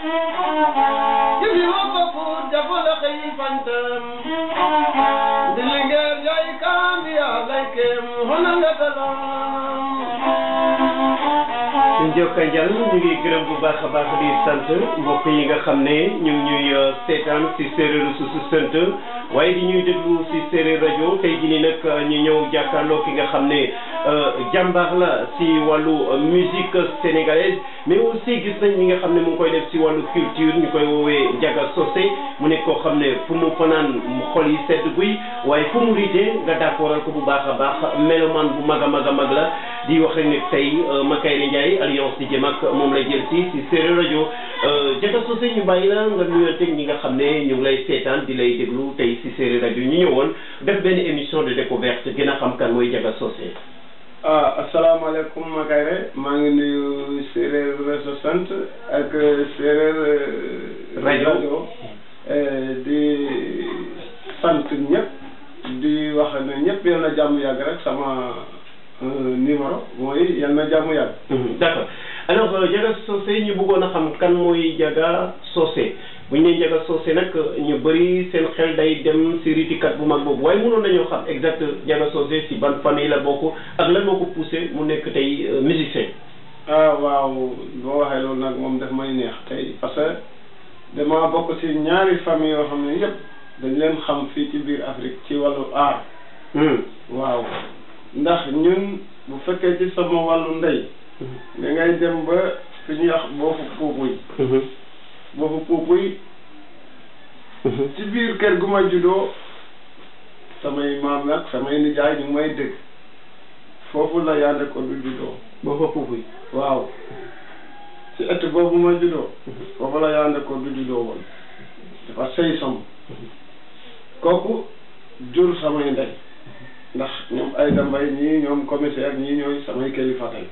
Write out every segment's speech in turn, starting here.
Jibi wapa fu jafola xëy fantam di lingeer yaay kaambi yaa laykem hona nga talam Njokka Njal ñu ngi gërëm bu baax a baax di sant mbokk yi nga xam ne ñu ngi ñuy seetaan si séeréer su su sant waaye di ñuy déglu si séeréer rajo tey jii nii nag ñu ñëw jàkkaarloo ki nga xam ne jàmbaar la si wàllu musique sénégalaise mais aussi gis nañ ñi nga xam ne mu ngi koy def si wàllu culture ñu koy woowee Ndiaga Socé mu nekk koo xam ne fu mu fanaan xol yi sedd guy waaye fu mu riitee nga d'accordal ko bu baax a baax melomaan bu mag a mag a mag la di wax rek ne tey Makayre Ndiaye alliance di jëm ak moom lay jël si si séeréer rajo Ndiaga Socé ñu bàyyi la nga nuyonteeg ñi nga xam ne ñu ngi lay seetaan di lay déglu tey si séeréer rajo ñu ñëwoon def benn émission de découverte gën a xam kan mooy Ndiaga Socé ah asalaamaaleykum Makayre maa ngi nuyu séeréer réseau sant ak séeréer rajo di sant ñëpp di wax ne ñëpp yal na jàmm yàgg rek sama numéro mooy yal na jàmm yàgg d'accord alors Ndiaga Socé ñu bëggoon a xam kan mooy Ndiaga Socé bu ñu nee Ndiaga Socé nag ñu bëri seen xel day dem si ritikat bu mag boobu waaye mënoon nañoo xam exact Ndiaga Socé si ban famille la bokk ak lan moo ko poussé mu nekk tey musicien. ah waaw boo waxee loolu nag moom daf may neex tey parce que dama bokk si ñaari famille yoo xam ne yëpp dañ leen xam fii ci biir Afrique ci wàllu art. waaw ndax ñun bu fekkee ci sama wàllu ndey. da ngay dem ba fi ñuy wax boofu puupuy. boofu puupuy. ci biir kër gu ma juddoo samay maam nag samay nijaay ñu ngi may dégg foofu la yaande ko du juddoo. boofu puupuy. waaw ci ëtt boobu ma juddoo. foofu la yaande ko du juddoo woon. dafa sëy som kooku jur samay ndey. ndax ñoom ay dambay ñii ñoom commissaire ñii ñooy samay kilifa tey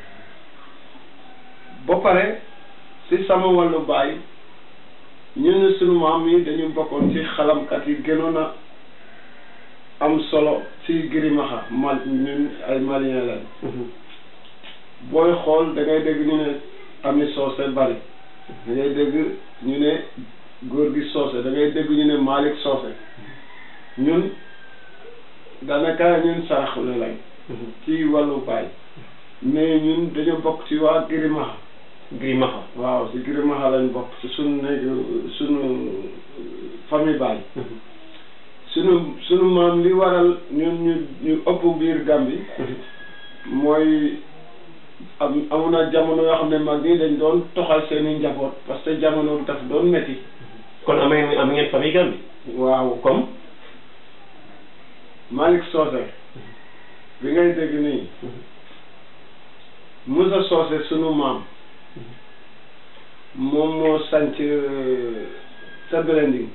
ba pare si sama wàllu baay ñun sunu maam yi dañu bokkoon ci xalamkat yi gënoon a am solo ci girimaxa mal ñun ay malien lañ booy xool da ngay dégg ñu ne ami soose bari da ngay dégg ñu ne góor gi soose da ngay dégg ñu ne Malick soose ñun daanaka ñun saraxule lañ ci wàllu baay mais ñun dañoo bokk ci waa Girimaxa Girimaxa waaw ci Girimaxa lañ bokk ci sunu néeg sunu famille baay sunu sunu maam li waral ñun ñu ñu ëpp biir Gàmbi mooy am amoon na jamono yoo xam ne mag ñi dañ doon toxal seeni njaboot parce que jamono daf doon metti kon am ngeen am ngeen famille Gàmbi waaw comme Malick Socé bi ngay dégg nii Moussa Socé sunu maam moom moo sanc sa Belending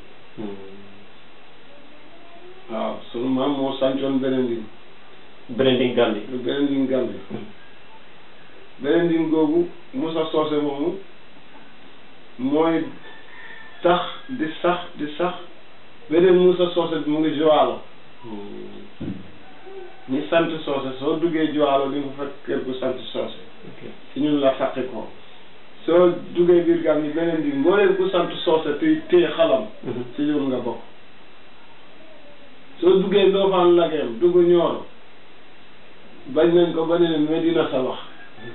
waaw sunu maam moo sancoon Belending Belending Gàmbi lu Belending Gàmbi Belending googu Moussa Socé moomu mooy tax di sax di sax beneen Moussa Socé bi mu ngi Joalo ñi sant soose soo duggee Joalo di nga fekk kër gu sant soose ci ñun la fàtte ko soo duggee biir gam yi beneen bi mbooleem ku sant soose te téye xalam ci ñun nga bokk soo duggee Ndofane Lageem dugg Nioro bañ nañ ko ba ne Medina sa wax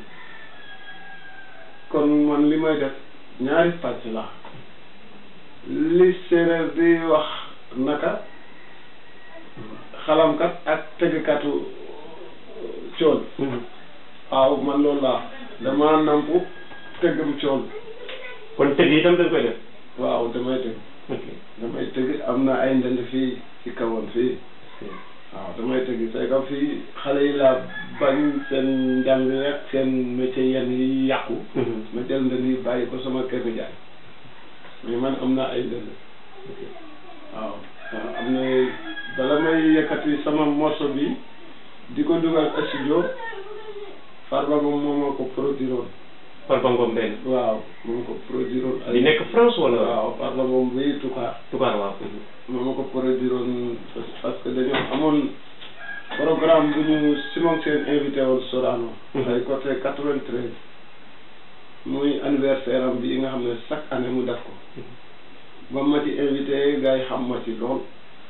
kon man li may def ñaari pàcc la li séeréer di wax naka xalamkat ak tëggkatu cool waaw man loolu laa dama nampu tëggam cool kon tëgg itam dañ koy def waaw damay tëgg ok damay tëgg am na ay ndënd fii ci kawoon fii waaw damay tëgg c'est que fii xale yi laa bañ seen njàng rek seen métier yenn yi yàqu ma jël ndënd yi bàyyi ko sama kër gi jaay mais man am na ay ndënd waaw waaw am na bala may yëkkati sama morceau bi di ko dugal studio Farba moom moo ma ko produire woon Farba Ngom benn waaw moo ma ko produire woon di nekk France wala waaw Farba moom bi tukaar tubaar waaw moo ma ko produire woon parce que dañoo amoon programme bu ñu Simon Sène invité woon Sorano ay côté quatre-vingt-treize muy anniversaire am bi nga xam ne chaque année mu def ko ba ma ci invité gars yi xam ma ci lool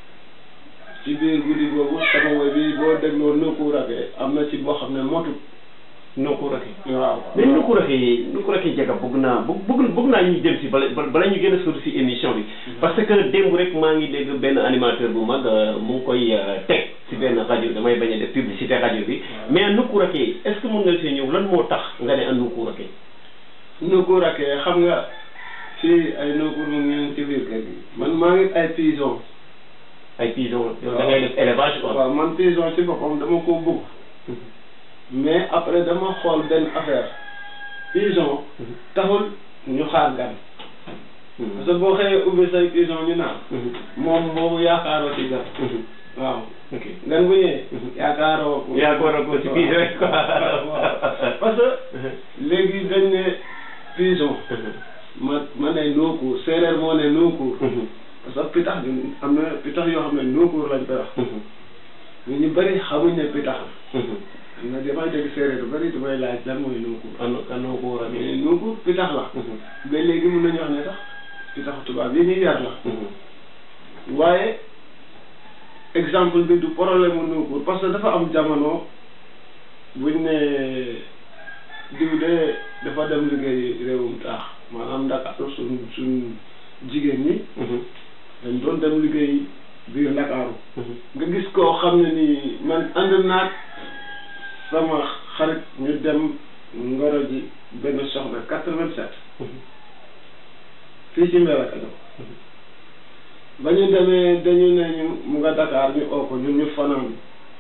ci biir guddi boobu sama woy bi boo dégloo Nuku Raké am na ci boo xam ne motut Nuku Raké waaw mais Nuku Raké Nuku Raké jaga bëgg naa bëgg bëgg bëgg naa ñu dem si bala bala ñu gën a sori si émission bi parce que démb rek maa ngi dégg benn animateur bu mag mu ngi koy teg si benn rajo damay bañ a def publicité rajo bi mais Nuku Raké est ce que mën nga see ñëw lan moo tax nga ne an Nuku Raké Nuku Raké xam nga fii ay Nuku mu ngi ci biir kër gi man maa ngi ay pigeon ay pigeon yow da ngay def élevage quoi waaw man pigeon ci boppam dama ko bëgg mais après dama xool benn affaire pigeon taxul ñu xaar gan parce que boo xëyee ubbi say pigeon ñu naan moom boobu yaakaaroo ci gan waaw ok gan bu ñëwee yaakaaroo yaakaaroo ko ci pigeon yi quoi parce que léegi dañ ne pigeon ma ma ne nookuur séeréer moo ne nookuur parce que pitax bi am na pitax yoo xam ne nookuur lañ koy wax mais ñu bëri xamuñ ne pitax la am na damay dégg séeréer bu bëri damay laaj lan mooy nookuur an an Nuku Raké mais nookuur pitax la mais léegi mun nañu wax ne sax pitaxu tubaab yi ñuy yar la waaye exemple bi du problème mu nookuur parce que dafa am jamono buñ ne diw de dafa dem liggéey réewum taax maanaam Ndakaaru suñ suñ jigéen ñi dañ doon dem liggéey biir Ndakaaru nga gis koo xam ne nii man ànd naag sama xarit ñu dem ngoro ji benn soxna quatre-vingt-sept fii ci Mbelakadiao ba ñu demee dañu ne ñu mu nga Dakar ñu oo ko ñun ñu fanaan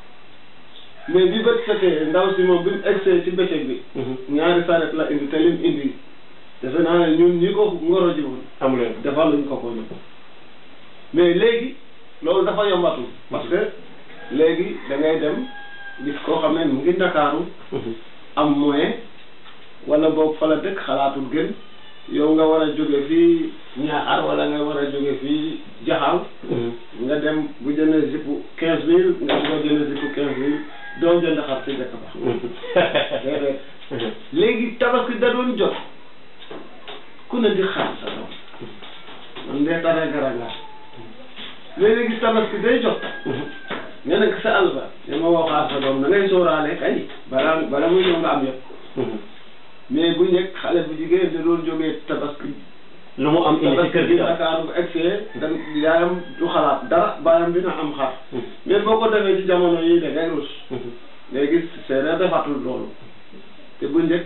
mais bi bët setee ndaw si moom bi mu egsee ci bëccëg bi ñaari saret la indi te lim indi defe naa ne ñun ñi ko ngoro ji woon amuleen defal luñ ko ko ñu mais léegi loolu dafa yombatul parce que léegi da ngay dem gis koo xam ne mu ngi ndakaaru am moyen wala boog fa la dëkk xalaatul gën yow nga war a jóge fii ñaaxar wala nga war a jóge fii jaxaal nga dem bu jëndee zippu quinze mille nga boo jëndee zippu quinze mille doo jënd xar ci dëkk ba déedéet léegi tabaski da doon jot ku ne di xaar sa doom man dee tare garangaa léegi gis tabaski day jot nga nekk sa àll ba ne ma woo xaar sa doom da ngay sóoraale kay balaa bala muy ñëw nga am yëpp mais bu njëkk xale bu jigéen da doon jógee tabaski lu mu am indi ci kër gi daal Dakar bu egsee dan yaayam du xalaat dara baayam dina am xar mais boo ko defee ci jamono yi da ngay rus ngay gis séeréer defatul loolu te bu njëkk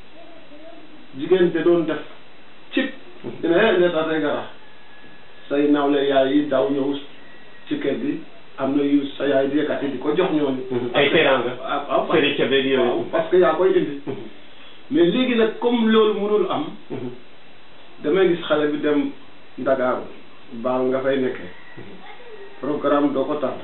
jigéen da doon def cib dina ne tase gara say nawle yaay yi daw ñëw ci kër gi am na yu sa yaay di yëkkati di ko jox ñooñu ay teraanga waaw waaw sëriñ ca beeg waaw yooyu parce que yaa koy indi mais léegi nag comme loolu mënul am damay gis xale bi dem Ndakaaru baal nga fay nekkee programme doo ko tardé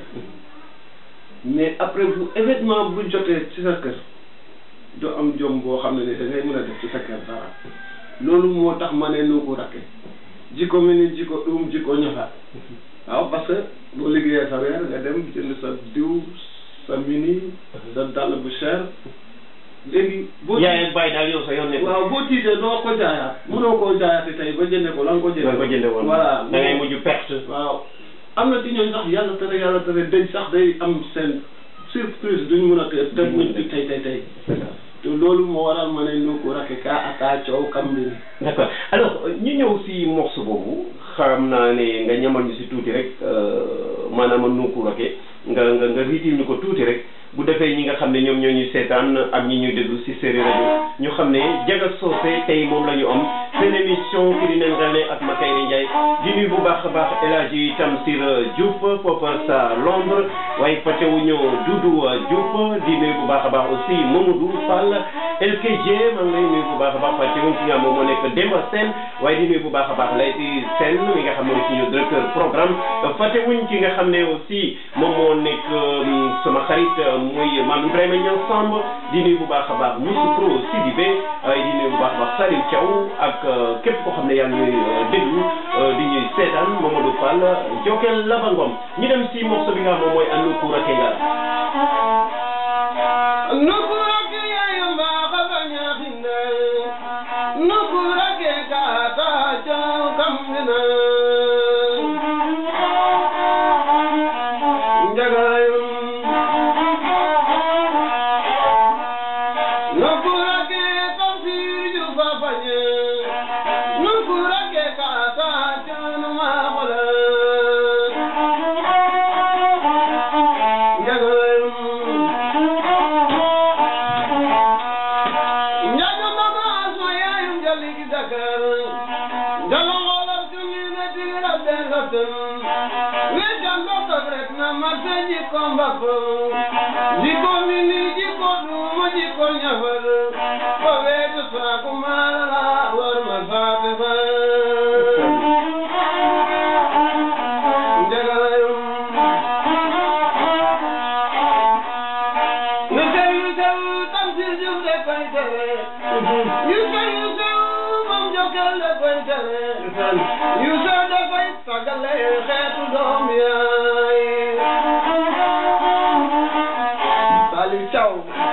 mais après bu événement bu jotee ci sa kër doo am jom boo xam ne ni da ngay mën a def ci sa kër dara loolu moo tax ma ne noo ko rakke jikko mi ni jikko ɗum jikko ñafaat waaw parce que boo liggéeyee sa weer nga dem jënd sa diw sa mini sa dàll bu cher léegi boo yaay ak bàyyi daal yow sa yoon nekk waaw boo tiitee doo ko jaayaat mënoo koo jaayaati tey ba jënde ko la nga ko jënde nga ko jënde woon voilà da ngay mujj perte waaw am na ci ñooñ sax yàlla tere yàlla tere dëj sax day am seen surprise duñ mun a te teg muñ di tey tey tey te loolu moo waral ma ne nu ko rakke kaa akaa coow kam bi ni d'accord alors ñu ñëw si morceau boobu xam naa ne nga ñamal ñu si tuuti rek maanaam Nuku Raké nga nga nga riitil ñu ko tuuti rek bu defee ñi nga xam ne ñoom ñoo ñuy seetaan ak ñi ñuy déglu si séeréer rajo ñu xam ne Jaga Soose tey moom la ñu am seen émission ki di nen rane ak Makayre Ndiaye di nuyu bu baax a baax El Hadji Tamsir Diouf foofa sa Londres waaye fàttewuñu Doudou Diouf di nuyu bu baax a baax aussi Mamadou Fall LKG maa ngi lay nuyu bu baax a baax fàttewuñ ci nga moom moo nekk Demba Sène waaye di nuyu bu baax a baax Layti Sène mi nga xam ne aussi ñu directeur programme fàttewuñ ci nga xam ne aussi moom moo nekk sama xarit muy Mame Ibrahima Niang Samb di nuyu bu baax a baax Moussa Pro Sidibé waaye di nuyu bu baax a baax Saliou Thiaw ak képp koo xam ne yaa ngi ñuy déglu di ñuy seetaan Mamadou Fall Jokel Labangom ñu dem si morceau bi nga xam moom mooy Nuku Raké Nuku Raké yaay mbaaxa ba ñaaxinde nukurake kata jaw kamina njagayun nukurake tamsir ju fafañe nukurake kata janu maxola njagayun Njaga naga asma yaayum jaligi Dakar Jalo ngolar tungi ne tigira benga tun We jando tagret na mate jiko mbako Jiko mini jiko duma jiko nyafar Pawe tu saku malala war masate ba Njaga layum Yusuf Yusuf tamsir juf de koy tere Yusuf Yusuf moom jokel de koy tere Yusuf de koy tagale xeetu doom yaay Saliou Thiaw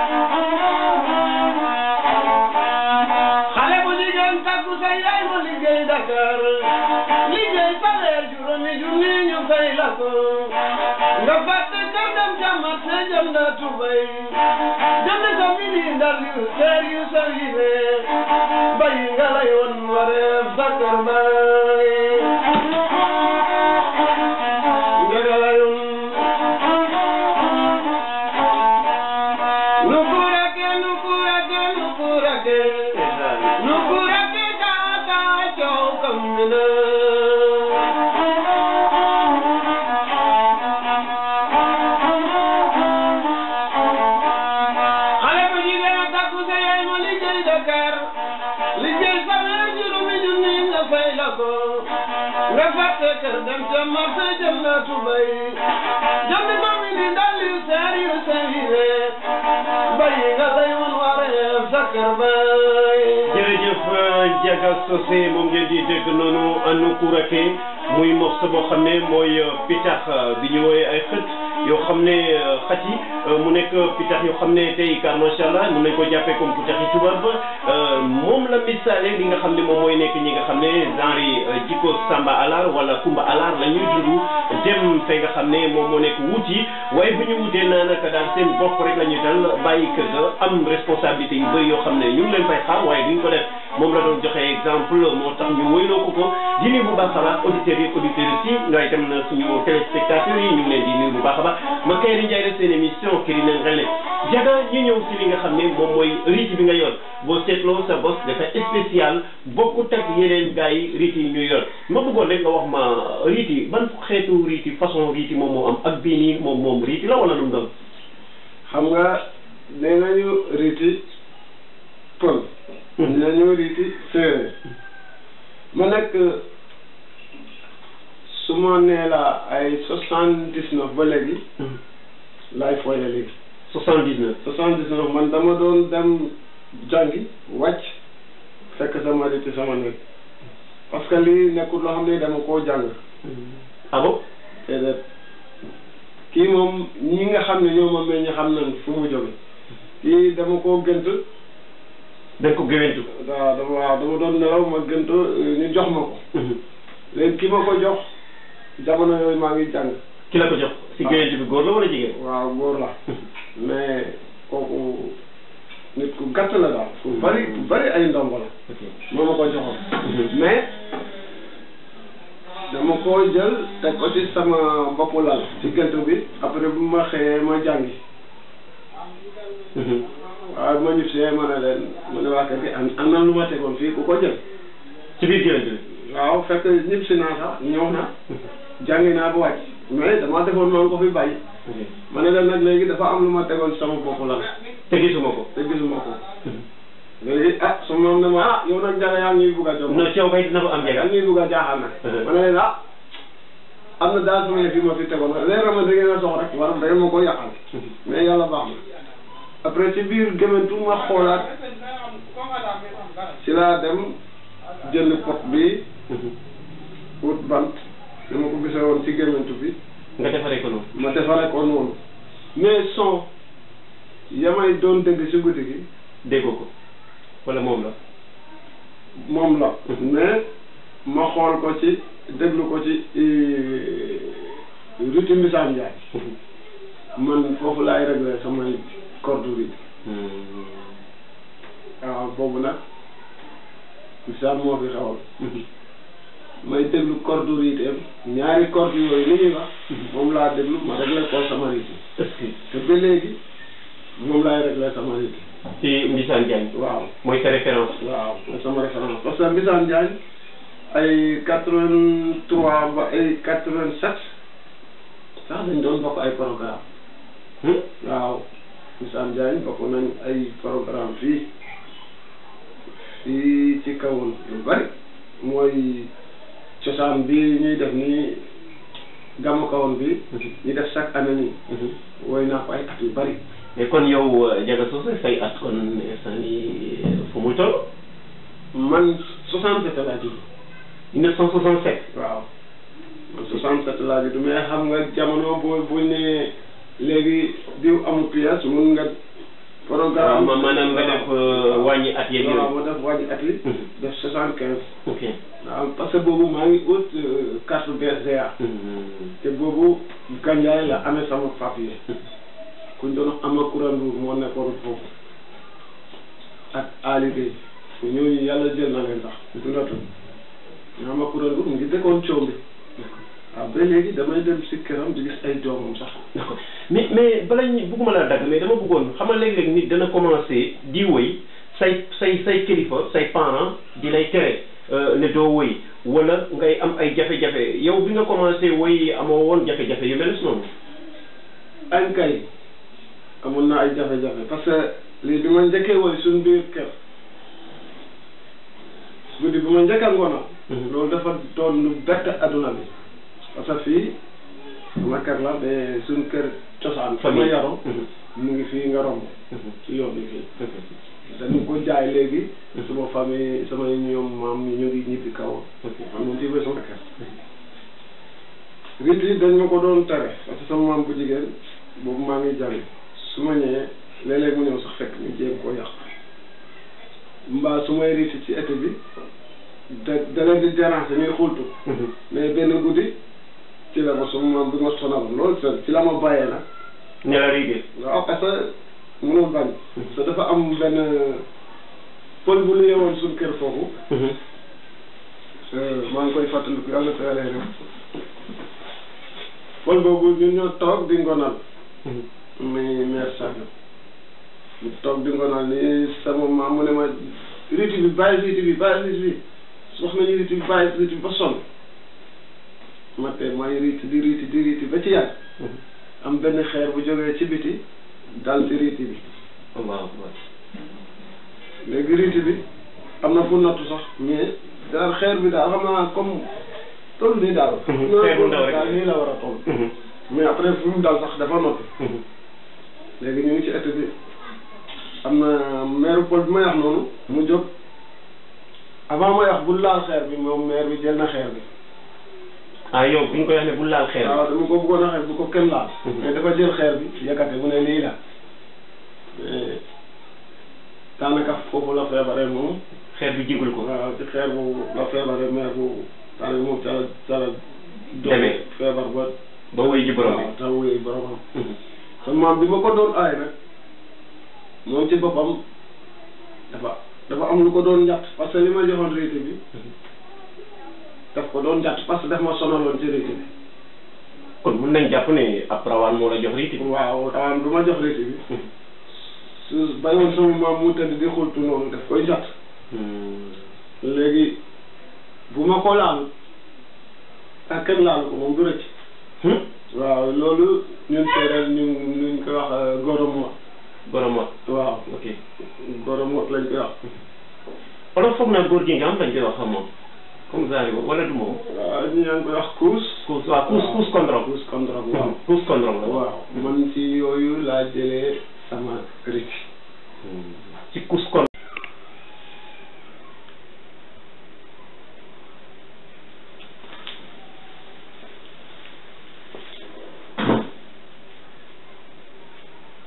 xale bu jigéen takku sa yaay mu liggéey Dakar liggéey sa weer juróomi junni ñu fay la ko nga fàtte kër dem ca marché jënd tubay jënd sa mini ndal yu seer yu sa yile bay nga la yoon wareef sa kër bay nga la yoon nukurake nukurake nukurake nukurake kaka cow kamina xale bu jigéen a takku sa yaay ma liggéey Dakar liggéey sa weer juróomi junni nga fay la ko nga fàtte kër dem ca marché jëm na tubay jënd ko mi di ndal yu seer yu seer bayi nga lay woon wareef sa kër bay jërëjëf Ndiaga Socé moom ngeen di dégg noonu Nukurake muy morceau boo xam ne mooy pitax bi ñu woowee ay xët yoo xam ne xat yi mu nekk pitax yoo xam ne tey car macha allah mën nañ ko jàppee comme pitax yi tubaab moom la misaale li nga xam ne moom mooy nekk ñi nga xam ne genre yi jikko Samba Alar wala Kumba Alar la ñuy dund dem fe nga xam ne moom moo nekk wut yi waaye bu ñu wutee naa naka daal seen bopp rek la ñuy dal bàyyi kër ga am responsabilité yu bëri yoo xam ne ñu ngi leen fay xaar waaye duñ ko def moom la doon joxe exemple moo tax ñu woyloo ko ko di nuyu bu baax a baax auditeurs yi auditeurs yi waaye itam na suñu téléspectateurs yi ñu ngi leen di nuyu bu baax a baax ma kay di njaay rek seen émission kii nañ rele jaga ñu ñëw si li nga xam ne moom mooy riiti bi nga yor boo seetloo sa bos dafa spécial bokkut ak yeneen gars yi riiti yi ñu yor ma bëggoon rek nga wax ma riiti ban xeetu riiti façon riiti moom moo am ak bii nii moom moom riiti la wala lu mu doon xam nga nee nañu riiti pël nee nañu riiti séeréer ma nekk su ma nee la ay soixante dix neuf ba léegi laay fooye léegi soixante dix neuf soixante dix neuf man dama doon dem jàngi wàcc fekk sama riiti sama néeg parce que lii nekkul loo xam ne dama koo jàng ah bon te de kii moom ñi nga xam ne ñoo ma meññ xam nañ fu mu jóge kii dama koo gënt da nga ko géwéntu waaw dama waaw dama doon nelaw ma gënt ñu jox ma ko léegi ki ma ko jox jamono yooyu maa ngi jàng ki la ko jox si géwéntu bi góor la wala jigéen waaw góor la mais kooku nit ku gàtt la daal ku bari ku bari ay ndombo la moo ma ko joxoon mais dama ko jël teg ko ci sama boppu lal ci gënt bi après bu ma xëyee ma jàngi waaw ma ñib see ma ne leen ma ne waa kër gi am am na lu ma tegoon fii ku ko jël ci biir géwéntu bi waaw fekk ñib si naa sax ñëw na jàngi naa ba wàcc mais dama defoon maa ngi ko fi bàyyi ma ne leen nag léegi dafa am lu ma tegoon sama bopp la te gisuma ko te gisuma ko léegi ah su moom ne ma ah yow nag jaga yaa ngi ñuy bugg a jox non ceew kay dina ko am yaa jegal ngi ñuy bugg a jaaxal nag ma ne leen ah am na daal sama yëf yi ma fi tegoon leer na ma da ngeen a sox rek war da ngeen ma ko yàqal mais yàlla baax na après ci biir gémantu ma xoolaat ci laa dem jënd pot bi wut bant ni ma ko gisee woon ci gémantu bi nga defaree ko noonu ma defaree ko noonu mais son yamay doon dégg ci guddi gi déggoo ko wala moom la moom la mais ma xool ko ci déglu ko ci ruti Mbisaan Njaay man foofu laay réglé samay corde rythme waaw boobu nag Mbisaan moo fi xewal may déglu corde rythme ñaari corde yooyu li ñuy wax moom laa déglu ma réglé ko sama rythme te ba léegi moom laay réglé sama rythme ci Mbisaan Diagne waaw mooy sa référence waaw mooy sama référence parce que Mbisaan Diagne ay quatre vingt trois ba ay quatre vingt sept sax dañ doon bokk ay programme waaw Mbisaan Diagne bokk nañ ay programme fii fii ci kawoon lu bari mooy cosaan bi ñuy def nii gàmmu kawoon bi ñu def chaque année nii woy naa ko ay at yu bari mais kon yow Ndiaga Socé say at kon instant yi fu muy toll man soixante sept laa judd 1967 waaw man soixante sept laa judd mais xam nga jamono boo buñ ne léegi diw amul pièce mun nga programme ma maanaam nga def wàññi at yeeg waaw yooyu ma def wàññi at yi def soixante quinze ok waaw parce que boobu maa ngi ut carte BCA te boobu Gandiaye la amee sama papier kuñ doon ama Koura Ndour moo nekkoon foofu ak Ali Gueye ñooñu yàlla jël na leen sax ndatu ñu ama Koura Ndour mu ngi dëkkoon coom bi waaw ba léegi damay dem si këram di gis ay doomam sax d'accord mais mais bala ñu bëgguma laa dagg mais dama bëggoon xam nga léeg-léeg nit dana commencé di woy say say say kilifa say parents di lay tere ne doo woy wala ngay am ay jafe-jafe yow bi nga commencé woy amoo woon jafe-jafe yu mel noonu. añ kay amoon na ay jafe-jafe parce que lii bi ma njëkkee woy suñ biir kër guddi bi ma njëkk a ngoona loolu dafa doon lu bett adduna bi parce que fii sama kër la mais suñ kër cosaan fa ma yaroo mu ngi fii nga romb ci yoon bi fii dañu ko jaay léegi suma famille samay ñoom maam ñu ngi ñibbi kaw man moom fii ba sama kër rit yi dañ ma ko doon tere parce que sama maam bu jigéen boobu maa ngi jàng su ma ñëwee léeg-léeg mu ñëw sax fekk ñu jéem koo yàq mbaa su may riti ci été bi da da leen di déranger ñuy xultu mais benn guddi ci la ma sama maam bi ma sonal loolu ci la ma bàyyee nag ne la rigé. waaw parce que mënul bañ parce que dafa am benn pël bu lu yewoon suñ kër foofu maa ngi koy fàttaliku yàlla ko yàlla rek pël boobu ñun ñoo toog di ngonal muy maire Sadio ñu toog di ngonal ni sama maam mu ne ma riti bi bàyyi riti bi bàyyi riti bi wax nañu riti bi bàyyi riti bi ba sonn ma tey may riti di riti di riti ba ci yàgg am benn xeer bu jógee ci biti dal ci riti bi allahu akbar léegi riti bi am na fu nattu sax mais daal xeer bi daal xam naa comme toll nii daal xeer bu ndaw rek daal nii la war a toll mais après fu mu dal sax dafa noppi léegi ñu ngi ci ëtt bi am na maire Paul bi may wax noonu mu jóg avant may wax bu laal xeer bi moom maire bi jël na xeer bi ah yow bi ñu koy wax ne bu laal xeer waaw dama ko bëggoon a xeer bu ko kenn laal mais dafa jël xeer bi yëkkate mu ne lii la mais daanaka foofu la feebaree moom xeer bi jigul ko waaw ci xeer boobu la feebaree maire boobu daanaka moom ca la ca la Demee. feebar ba ba woy ji borom waaw te wuy boromam bi sama maam bi ma ko doon aay nag moom ci boppam dafa dafa am lu ko doon njatt parce que li ma joxoon réité bi daf ko doon njatt parce que daf ma sonaloon ci réité bi kon mun nañ jàpp ne ab rawaan moo la jox riiti waaw rawaan du ma jox réité bi su bàyyiwoon sama maam mu tëdd di xultu noonu daf koy njatt léegi bu ma ko laal ak kenn laal ko moom du rëcc waaw loolu ñun séeréer ñu ñu koy wax goromot borom wax waaw ok goromot lañ koy wax wala foog naa góor gi nga am dañ koy wax xam moom comme genre boobu wala du moom waaw ñu ñaa ngi koy wax kuus kuus waaw kuus kuus condrom kuus condrom waaw kuus condrom la waaw man ci yooyu laa jëlee sama riti ci kuus kon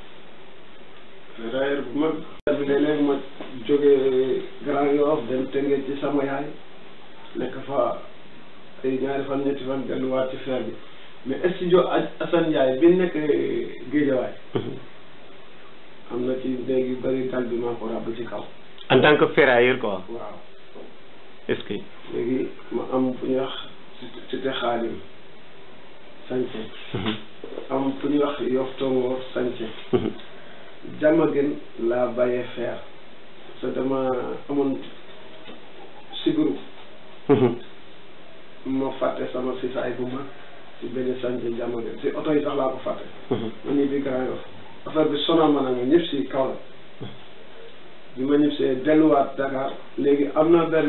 railleur bu mag bi léeg-léeg ma jógee Grand Yoff dem Tëngéej jóge ci sama yaay nekk fa ay ñaari fan ñetti fan delluwaat ci feer bi mais studio Assane Ndiaye bi nekk Géejawaay am na ci léegi bëri dal bi maa ko ràbb ci kaw en tant que ferrailleur quoi waaw est-ce que léegi ma am fu ñuy wax cité xaalim sañce am fu ñuy wax yof tongoor sañce jàmm gën laa bàyyee feer parce que dama amoon sibiru ma fàtte sama sisaay bu mag ci benn sañce jàmm gën si oto yi sax laa ko fàtte ma ñibbi Grand Yoff affaire bi sonal ma nag ñëpp si kaw la bi ma ñëpp see delluwaat Dakar léegi am na benn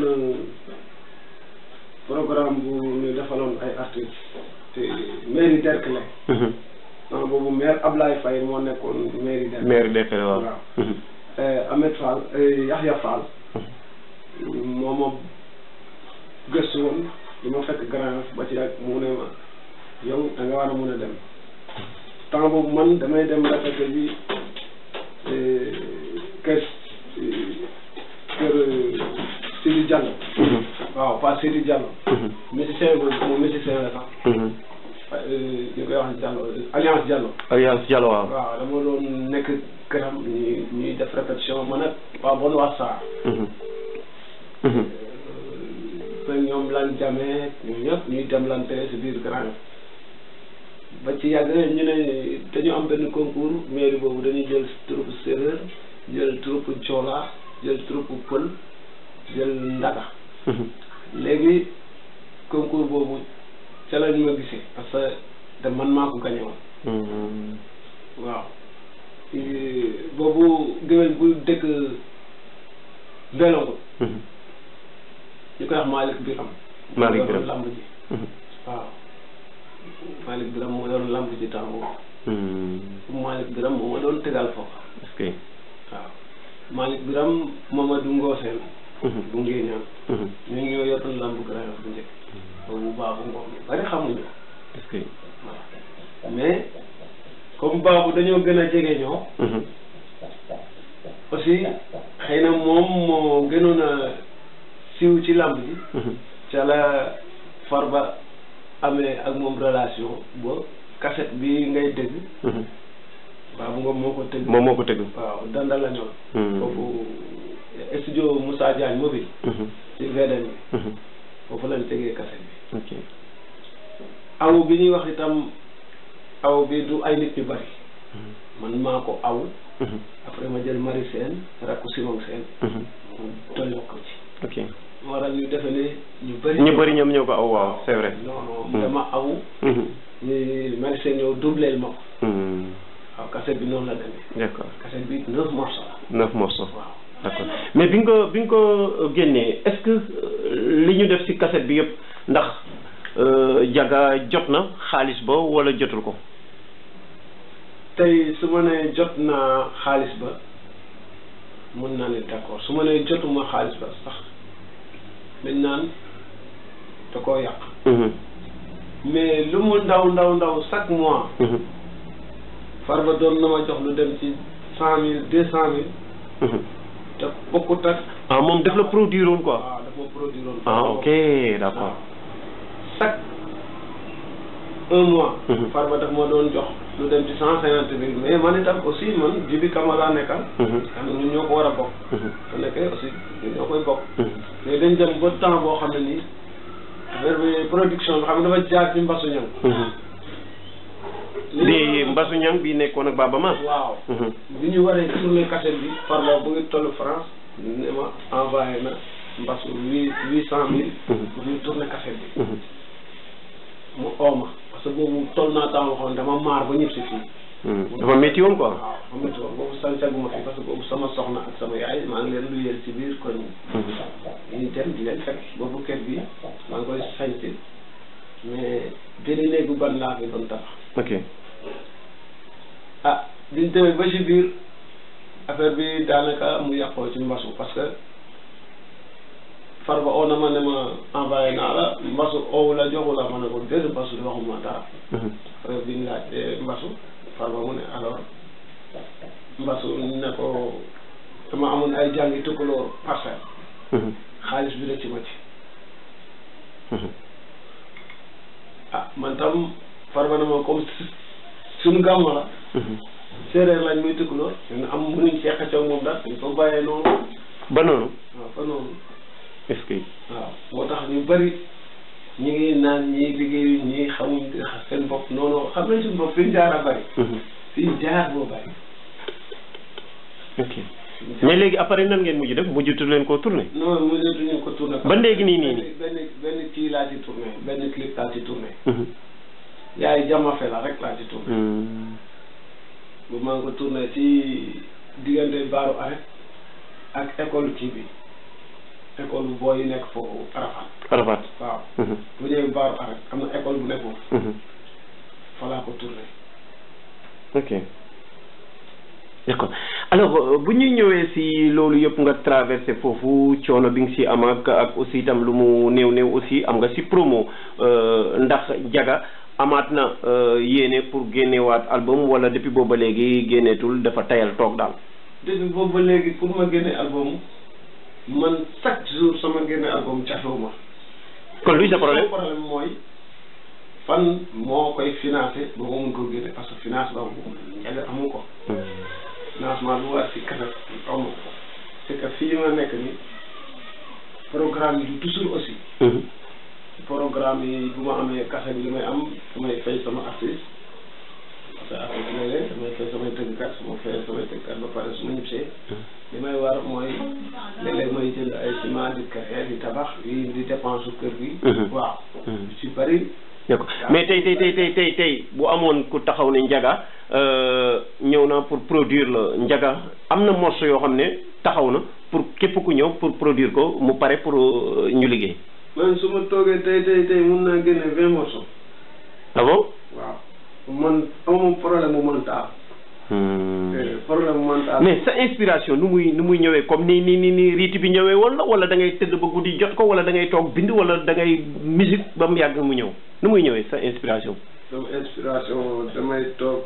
programme bu ñu defaloon ay artistes te mairie Derklé ah boobu maire Ablaye Faye moo nekkoon mairie Derklé maire Derklé waaw waaw Ahmed Fall Yahya Fall moo ma gëstu woon di ma fekk Grand Yoff ba ci ak mu ne ma yow da nga war a mun a dem temps boobu man damay dem répété bi kër kër Sidi Diallo waaw pas Sidi Diallo musicien boobu moom musicien la sax ñu koy wax Diallo Alliance Diallo Alliance Diallo waaw waaw dama doon nekk këram ñuy ñuy def répétition man ak waa bon waa Sarr ba ñoom lan jamee ñoom ñëpp ñuy demlante si biir Grand Yoff ba ci yàgg ñu ne dañu am benn concours mairie boobu dañuy jël troupe séeréer jël troupe joola jël troupe pël jël ndaga léegi concours boobu ca la ñu ma gisee parce que de man maa ko gañe woon waaw boobu géwél bu dëkk Mbelongo ñu koy wax Malick Biram Malick Biram lamb ji waaw Malick Biram moo doon lamb ci temps boobu Malick Biram moo ma doon tegal foofu est-ce que waaw Malick Biram Mamadou Ngoseen bu ngéeñaan ñun ñoo yoroon lamb Grand Yoff bu njëkk boobu baabu ngoom ñu bari xamuñu est-ce que waaw mais comme baabu dañoo gën a jege ñoo aussi xëy na moom moo gënoon a siiw ci lamb ji ca la Farba amee ak moom relation ba cassette bi ngay dégg baabu ngoom moo ko tëgg moom moo ko tëgg waaw danda la ñoon foofu studio Moussa Diagne mobile ci VDN bi foofu lañ tegee cassette bi ok aw bi ñuy wax itam aw bi du ay nit ñu bari man maa ko aw après ma jël Marie Sène rakku Simon Sène mu dolli ko ci ok waral ñu defe ne ñu bëri ñu bëri ñoom ñoo ko aw waaw c'est vrai non non dama aw ñu Marie Sène ñëw doubleel ma ko waaw cassette bi noonu la demee d'accord cassette bi neuf morceaux la neuf morceaux waaw d'accord mais bi nga ko bi nga ko génnee est-ce que li ñu def ci cassette bi yëpp ndax jaga jot na xaalis ba wala jotul ko tey su ma nee jot naa xaalis ba mun naa ne d'accord su ma nee jotuma xaalis ba sax dañ naan da koo yàq mais lu mu ndaw ndaw ndaw chaque mois Farba doon na ma jox lu dem ci cent mille deux cent mille te bokkut ak ah moom daf la produire woon quoi waaw daf ma produire woon ah ok d'accord chaque un mois Mhm. Farba daf ma doon jox lu dem ci cent cinquante mille mais man itam aussi man Jibi Camara nekkal xam ne ñun ñoo ko war a bokk su nekkee aussi ñun ñoo koy bokk mais dañ dem ba temps boo xam ne nii affaire bi production bi xam nga dafa jaar ci mbasu ñam bi Mbasu Ñang bi nekkoon ak Baba Ma waaw bi ñu waree tourner cassette bi Farba bu ngi toll France ne ma envoyé na mbasu huit huit cent mille pour ñu tourner cassette bi mu ooma parce que boobu toll naa temps waxoon dama maar ba ñëpp si fii dafa métti woon quoi waaw xam nga boobu sancaguma fi parce que boobu sama soxna ak sama yaay maa ngi leen luyeel ci biir koñ ñu dem di leen fekk boobu kër bi maa ngi koy sañci mais benn néegu ban laa fi doon tabax ok ah biñ demee ba ci biir affaire bi daanaka mu yàqoo ci mbasu parce que Farba oo na ma ne ma envoyé naa la mbasu oowu la joxu la ma ne ko déedéet mbasu di waxuma dara affaire bi ñu laaj mbasu Farba mu ne alors mbasu ne ko dama amoon ay jàngi tukkuloo parcelle xaalis bi rëcc ma ci ah man tam farba na ma comme suñu gàmmo la séeréer lañ muy tëkkaloo ñun am mënuñ see xëccoo moom daal dañ ko bàyyee noonu ba noonu waaw fa noonu est-ce que waaw moo tax ñu bëri ñi ngi naan ñi liggéeyu ñi xamuñ seen bopp noonu xam nañ suñu bopp fi ñu jaar a bëri fi ñu jaar boo bëri ok mais léegi après nan ngeen mujj def mujjutu leen koo tourné non mënatuñu ko tourné ba léegi nii nii nii benn benn kii laa ci tourné benn clip laa ci tourné yaay jamafe la rek laa ci tourné bu maa ngi ko tourné ci diggante baaru arrêt ak école kii bi école bu booy yi nekk foofu Arafat Arafat waaw bu ñëwee baaru arrêt am na école bu nekk foofu fa laa ko tourné ok d'accord alors bu ñuy ñëwee si loolu yëpp nga traversé foofu coono bi nga si am ak ak aussi itam lu mu néew néew aussi am nga si promo ndax jaga amaat na yéene pour génnewaat album wala depuis booba léegi génneetul dafa tayal toog daal depuis boobu ba léegi pour ma génne album man chaque jour sama génne album cafewuma kon luy sa problème problème mooy fan moo koy financé ba ma mun ko génne parce que finance ba njaga amu ko financement bu war si kanam amu ko c'est que fii ma nekk ni programme yi du toujours aussi programme yi bu ma amee kase bi li may am damay fay sama artiste parce que artiste la leen damay fay samay tëggkat su ma fayee samay tëggkat ba pare su ma ñibbisee li may war mooy léeg-léeg may jënd ay ciment di créer di tabax yi di dépense su kër gi waaw ci bari d'accord mais tey tey tey tey tey tey bu amoon ku taxaw ne njaga ñëw na pour produire la njaga am na morceau yoo xam ne taxaw na pour képp ku ñëw pour produire ko mu pare pour ñu liggéey man su ma toogee tey tey tey mun naa génne vingt morceaux ah bon waaw man amoon problème mu mental problème mu mental mais sa inspiration nu muy nu muy ñëwee comme ni ni ni ni riiti bi ñëwee woon la wala da ngay tëdd ba guddi jot ko wala da ngay toog bind wala da ngay musique ba mu yàgg mu ñëw nu muy ñëwee sa inspiration sama inspiration damay toog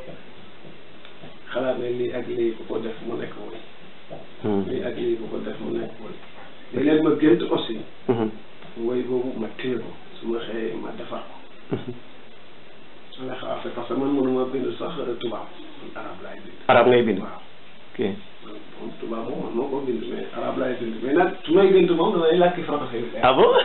xalaat ne lii ak lii ku ko def mu nekk woy lii ak lii ku ko def mu nekk woy léeg-léeg ma gént aussi woy boobu ma téye ko su ma xëyee ma defar ko su nga xaar parce que man mënuma bind sax tubaab man arab laay bind arab ngay bind waaw ok man moom tubaab moom man moo ko bind mais arab laay bind mais nag su may gént moom damay làkki français bi ah bon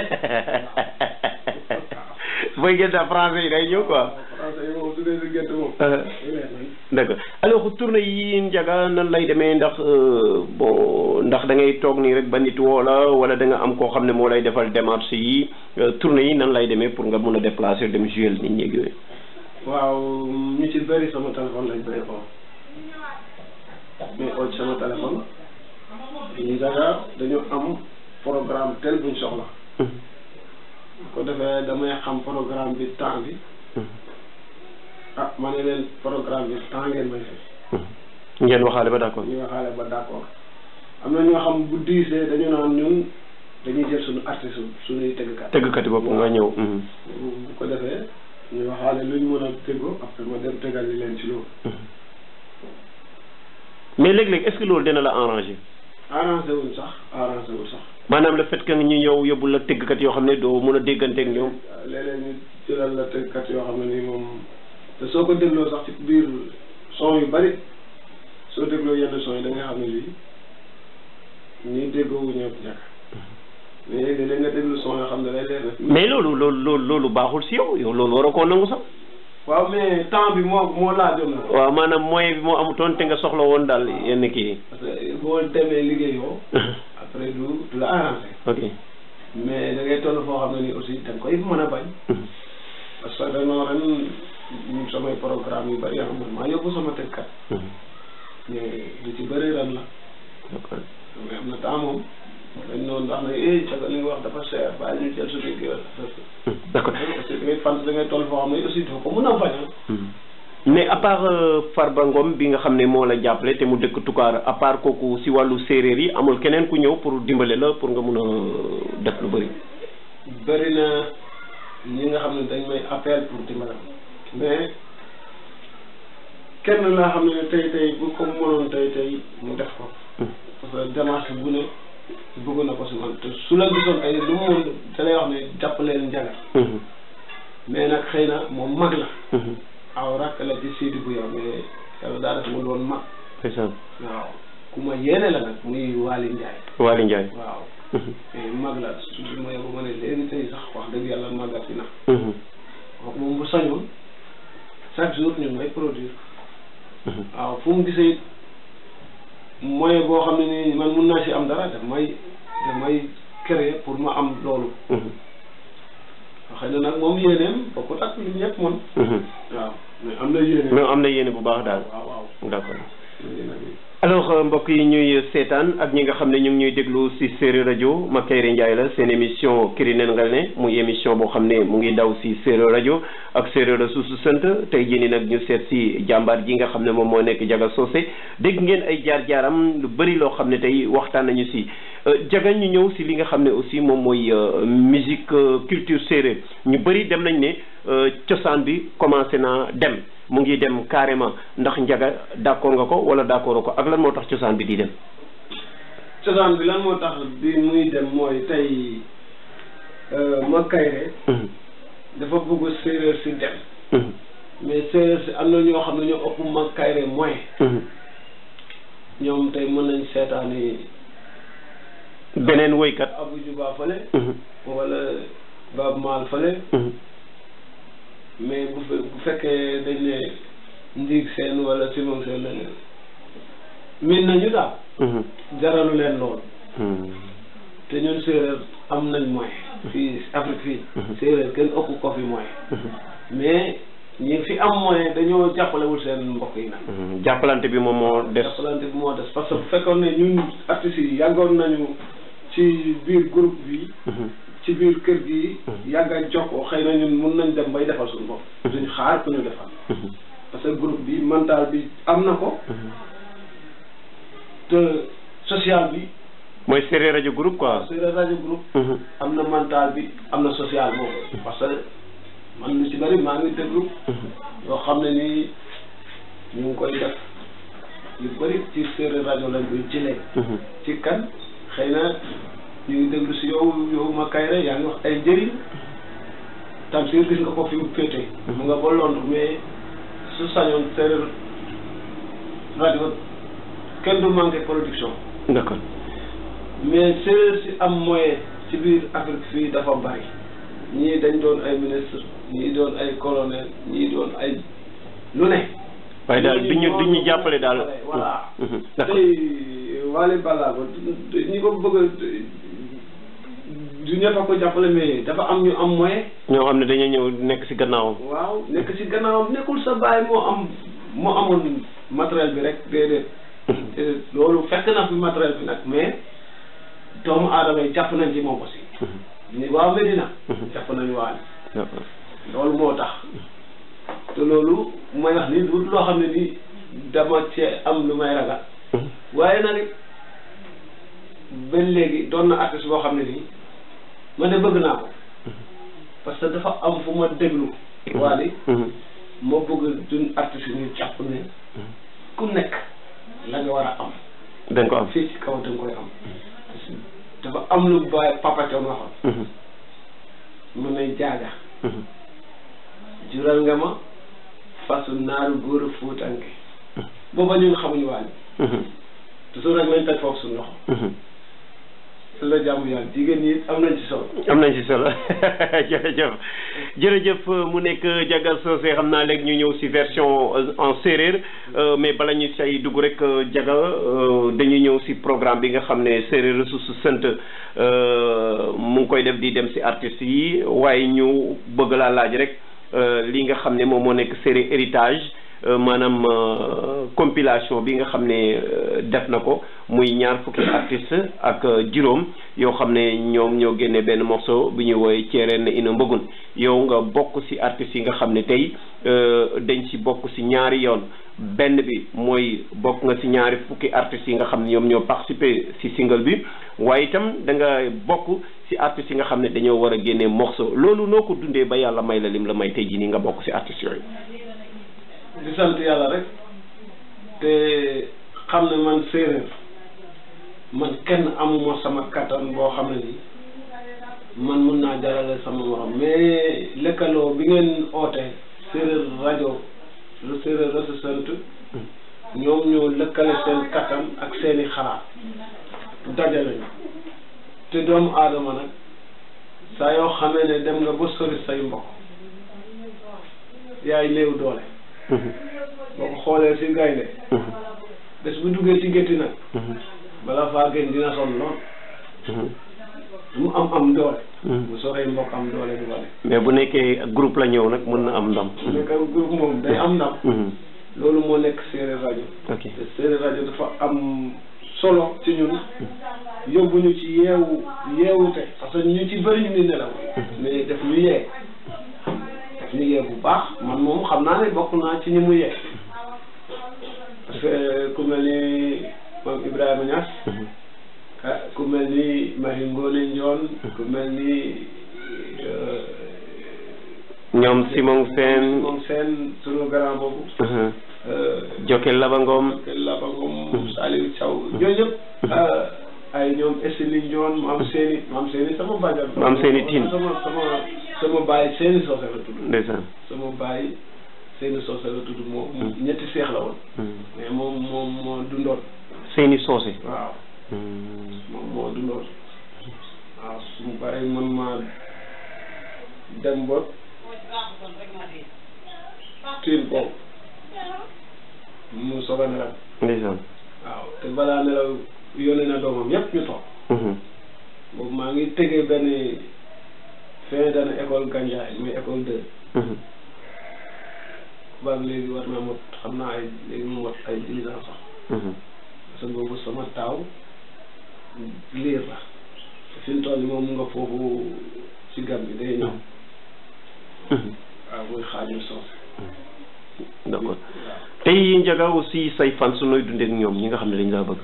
booy gént français yi day ñëw quoi français yi moom su dee si gént moom d'accord alors tournée yi njaga nan lay demee ndax bon ndax da ngay toog nii rek ba nit woo la wala da nga am koo xam ne moo lay defal démarche yi tournée yi nan lay demee pour nga mun a déplacer dem jouer nit ñi yooyu waaw ñu ci bëri sama téléphone lañ may oo mais oo ci sama téléphone ñu daga dañu am programme tel buñ soxla ko defee damay xam programme bi temps bi ah ma ne leen programme bi temps ngeen may fay ngeen waxaale ba d'accord ñu waxaale ba d'accord am na ñoo xam bu diisee dañu naan ñun dañuy jël suñu artiste suñuy tëggkat tëggkati bopp nga ñëw bu ko defee ñu waxaale luñ mën a tëggoo après ma dem tëggal li leen ci loolu mais léeg-léeg est-ce que loolu dina la arranger arrangé wuñ sax arrangé wul sax maanaam le fait que ñu ñëw yóbbu la tëggkat yoo xam ne doo mën a dégganteeg ñoom léeg-léeg ñu jëlal la tëggkat yoo xam ne nii moom te soo ko dégloo sax ci biir son yu bari soo dégloo yenn son yi da nga xam ne lii ñii déggoo wu ñëpp ñàkk mais léeg-léeg nga déglu son yoo xam ne lay leer na mais loolu loolu loolu loolu baaxul si yow yow loolu waroo koo nangu sax waaw mais temps bi moo moo laajoon na waaw maanaam moyen bi moo amutoon te nga soxla woon daal yenn kii parce que boo demee liggéeyoo après du du la arrangé ok mais da ngay toll foo xam ne ni aussi da nga koy mën a bañ parce que dañoo ren ñun samay programme yu bëri yoo xam ne maa yóbbu sama tëgkat mais lu ci bëri ren la d'accord mais am na temps moom dañ noonu wax ne eh caga li nga wax dafa cher bàyyi ñu jël suñu géwél d'accord aussi da ngay fan da ngay toll foo xam ne aussi doo ko mën a bañ mais à part Farba Ngom bi nga xam ne moo la jàppale te mu dëkk Toucar à part kooku si wàllu séeréer yi amul keneen ku ñëw pour dimbale la pour nga mun a def lu bëri bëri na ñi nga xam ne dañ may appel pour dimbale mais kenn laa xam ne tey tey bu ko mënoon tey tey mu def ko parce que démarche bu ne bëgg na ko si man te su la gisoon tey lu mu mën da lay wax ne jàppaleen njaga mais nag xëy na moom mag la aw rakk la ci Sidi bu yow mais yàlla daa def mu doon mag ndeysaan waaw ku ma yéene la nag muy Waly Ndiaye Waly Ndiaye waaw mais mag la su ma yóbbu ma ne léegi tey sax wax dëgg yàlla màggati na kooku moom bu sañoon chaque jour ñun may produire waaw fu mu gisee moyen boo xam ne nii man mun naa si am dara daf may daf may créer pour ma am loolu xëy na nag moom yéeneem bokkut ak li ñëpp mën waaw mais am na yéene mais am na yéene bu baax daal waaw waaw d'accord alors mbokk yi ñuy seetaan ak ñi nga xam ne ñu ngi ñuy déglu si séeréer rajo Makayre Ndiaye la seen émission Kirinen Ngalné muy émission boo xam ne mu ngi daw si séeréer rajo ak séeréer suusu sant tey jii nii nag ñu seet si jàmbaar ji nga xam ne moom moo nekk Jaga Socé dégg ngeen ay jaar-jaaram lu bëri loo xam ne tey waxtaan nañu si Jaga ñu ñëw si li nga xam ne aussi moom mooy musique culture séeréer ñu bëri dem nañ ne cosaan bi commencé naa dem mu ngi dem carrément ndax njaga d'accord nga ko wala d'accord ko ak lan moo tax cosaan bi di dem cosaan bi lan moo tax bi muy dem mooy tey Makayre dafa bëgg séeréer si dem mais séeréer si am na ñoo xam ne ñoo ëpp Makayre moyen ñoom tey mën nañ seetaani beneen woykat Abou Juba fële wala Bab Maal fële mais bu fe bu fekkee dañ ne ndiig seen wala simon seen la min nañu daal jaralu leen lool te ñun séeréer am nañ moyen fii Afrique fii séeréer kenn ëpp ko fi moyen mais ñi fi am moyen dañoo jàppalewul seen mbokk yi nag jàppalante bi moom moo des jàppalante bi moo des parce que bu fekkoon ne ñun artistes yi yàggoon nañu ci biir groupe bi ci biir kër gi yàgg a jokkoo xëy na ñun mun nañ dem bay defal suñu bopp duñ xaar ku ñu defal parce que groupe bi mental bi am na ko te social bi mooy séeréer rajo groupe quoi séeréer rajo groupe am na mental bi am na social boobu parce que man lu ci bëri maa ngi déglu yoo xam ne nii ñu ngi koy def yu bëri ci séeréer rajo lañ koy jëlee ci kan xëy na ñu ngi déglu si yow yow Makayre yaa ngi wax ay njëriñ Tamsir gis nga ko fi mu féete mu nga ba Londres mais su sañoon séeréer rajo kenn du manqué production d'accord mais séeréer si am moyen ci biir Afrique fii dafa bari ñii dañ doon ay ministre ñii doon ay colonel ñii doon ay lu ne waaye daal bi ñu bi ñu jàppale daal voilà d'accord tey Waly Ballago ñi ko bëgg du ñëpp a ko jàppale mais dafa am ñu am moyen ñoo xam ne dañuy ñëw nekk ci gannaawam waaw nekk ci gannaawam nekkul sa baay moo am moo amoon matériel bi rek déedéet loolu fekk na fi matériel bi nag mais doomu aadama yi jàpp nañ ci moom aussi ni waa Medina jàpp nañu Waly d'accord loolu moo tax te loolu may wax ni du loo xam ne ni dama cee am lu may ragal waaye nag ba léegi doon na artiste boo xam ne nii man de bëgg naa ko parce que dafa am fu ma déglu Waly ma bëgg dun artiste ñu jàpp ne ku nekk la nga war a am dañ ko am fii ci kaw da nga koy am dafa am lu bàyyi papa Thion waxoon mun nay jaaga jural nga ma fasu naaru góor a fuutanke booba ñun xamuñu Waly toujours rek lañ teg foofu suñu loxo la jàmm yàlla jigéen ñi am nañ ci solo am nañ ci solo jërëjëf jërëjëf mu nekk Jaga Socé xam naa léegi ñu ñëw ci version en séeréer mais bala ñu say dugg rek Jaga dañuy ñëw ci programme bi nga xam ne séeréer ressource sant mu ngi koy def di dem ci artistes yi waaye ñu bëgg laa laaj rek li nga xam ne moom moo nekk séeréer héritage maanaam compilation bi nga xam ne def na ko muy ñaar fukki artiste ak juróom yoo xam ne ñoom ñoo génne benn morceau bi ñuy woowee ceereen ina mbëggun yow nga bokk ci artistes yi nga xam ne tey dañ ci bokk ci ñaari yoon benn bi mooy bokk nga ci ñaari fukki artistes yi nga xam ne ñoom ñoo participé ci single bi waaye itam da nga bokk ci artistes yi nga xam ne dañoo war a génne morceau loolu noo ko dundee ba yàlla may la lim la may tey jii nii nga bokk ci artistes yooyu di sant yàlla rek te xam ne man séeréer man kenn amuma sama kattan boo xam ne nii man mun naa jarale sama morom mais lëkkaloo bi ngeen oote séeréer rajo lu séeréer rajo sant ñoom ñoo lëkkale seen kattan ak seeni xalaat dajale ñu te doomu aadama nag saa yoo xamee ne dem nga ba sori say mbokk yaay néew doole boo ko xoolee si gaynde bés bu duggee ci gétti nag bala faa gën dina sonn lool mu am am doole bu soree mbokk am doole du bale mais bu nekkee groupe la ñëw nag mën na am ndam nekk groupe moom day am ndam loolu moo nekk séeréer rajo ok te séeréer rajo dafa am solo ci ñun yóbbu ñu ci yeewu yeewute parce que ñu ci bëri ñu ngi nelaw mais def ñu yee def ñu yee bu baax man moom xam naa ne bokk naa ci ñi mu yee parce que ku mel ni moom Ibrahima Niass ah ku mel ni Marie Ngone Ndione ku mel ni ñoom Simon Sène moom seen sunu grand boobu Jokel Labangom Kel Labangom Saliou Thiaw ñooñu ñëpp ay ñoom Esseli Ndione mu am seeni mu am seeni sama bàjjan mu am seeni tin sama sama sama baay seeni soose la tudd ndeysaan sama baay seeni soose la tudd moo ñetti seex la woon mais moom moom moo dundoon seeni soose waaw moom moo dundoon waaw sumu bàyyi man maa dem ba tiin boobu mu soog a nelaw ndeysaan waaw te balaa nelaw yónnee na doomam yépp ñu toog boobu maa ngi tegee benn fin d'année école Gandiaye muy école deux baag léegi war naa mot xam naa ay léegi mu mot ay dix ans sax parce que boobu sama taaw liir la te fi mu toll nii moom mu nga foofu ci gam bi day ñëw waaw muy xaaju soos d'accord tey Ndiaga aussi say fan su nooy dundee ak ñoom ñi nga xam ne dañ laa bëgg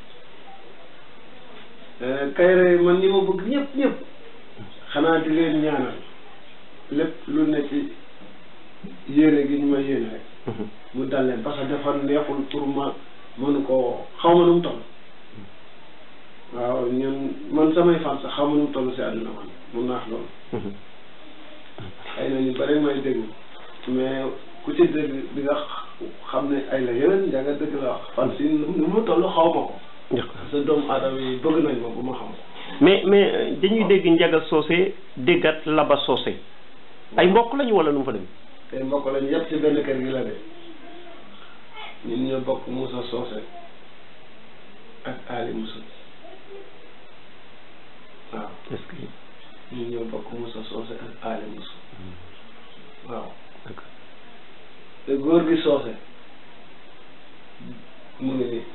Kayre man ñi ma bëgg ñëpp ñëpp xanaa di leen ñaanal lépp lu ne ci yéene gi ñu ma yéene rek mu dal leen parce que dafa neexul pour ma mënu ko xaw ma nu mu toll waaw ñun man samay fan sax xaw ma nu mu toll si àdduna man mun naax loolu xëy na ñu bëri may dégg mais ku ci dégg di nga xam ne ay la yeneen Ndiaga dëgg la wax fan si nu mu toll xaw ma ko parce que doomu aadama yi bëgg nañ ma bu ma xam ko mais mais dañuy dégg Ndiaga Socé déggat Laba Socé ay mbokk lañu wala nu mu fa dem tey mbokk lañu yëpp ci benn kër gi la de ñun ñoo bokk Moussa Socé ak Ali Moussa waaw est-ce que ñun ñoo bokk Moussa Socé ak Ali Moussa waaw d'accord te góor gi Socé mu ngi nii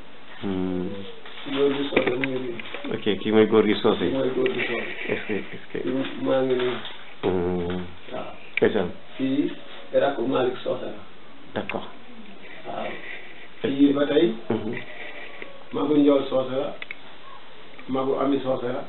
góor gi Socé mu ngi nii ok kii mooy góor gi Socé mooy góor gi Socé est-ce que est-ce que maa ngi nii Hmm. waaw ndeysaan fii rakku Malick Socé la d'accord waaw fii ba tey Mhm. magu Njool Socé la magu Ami Socé la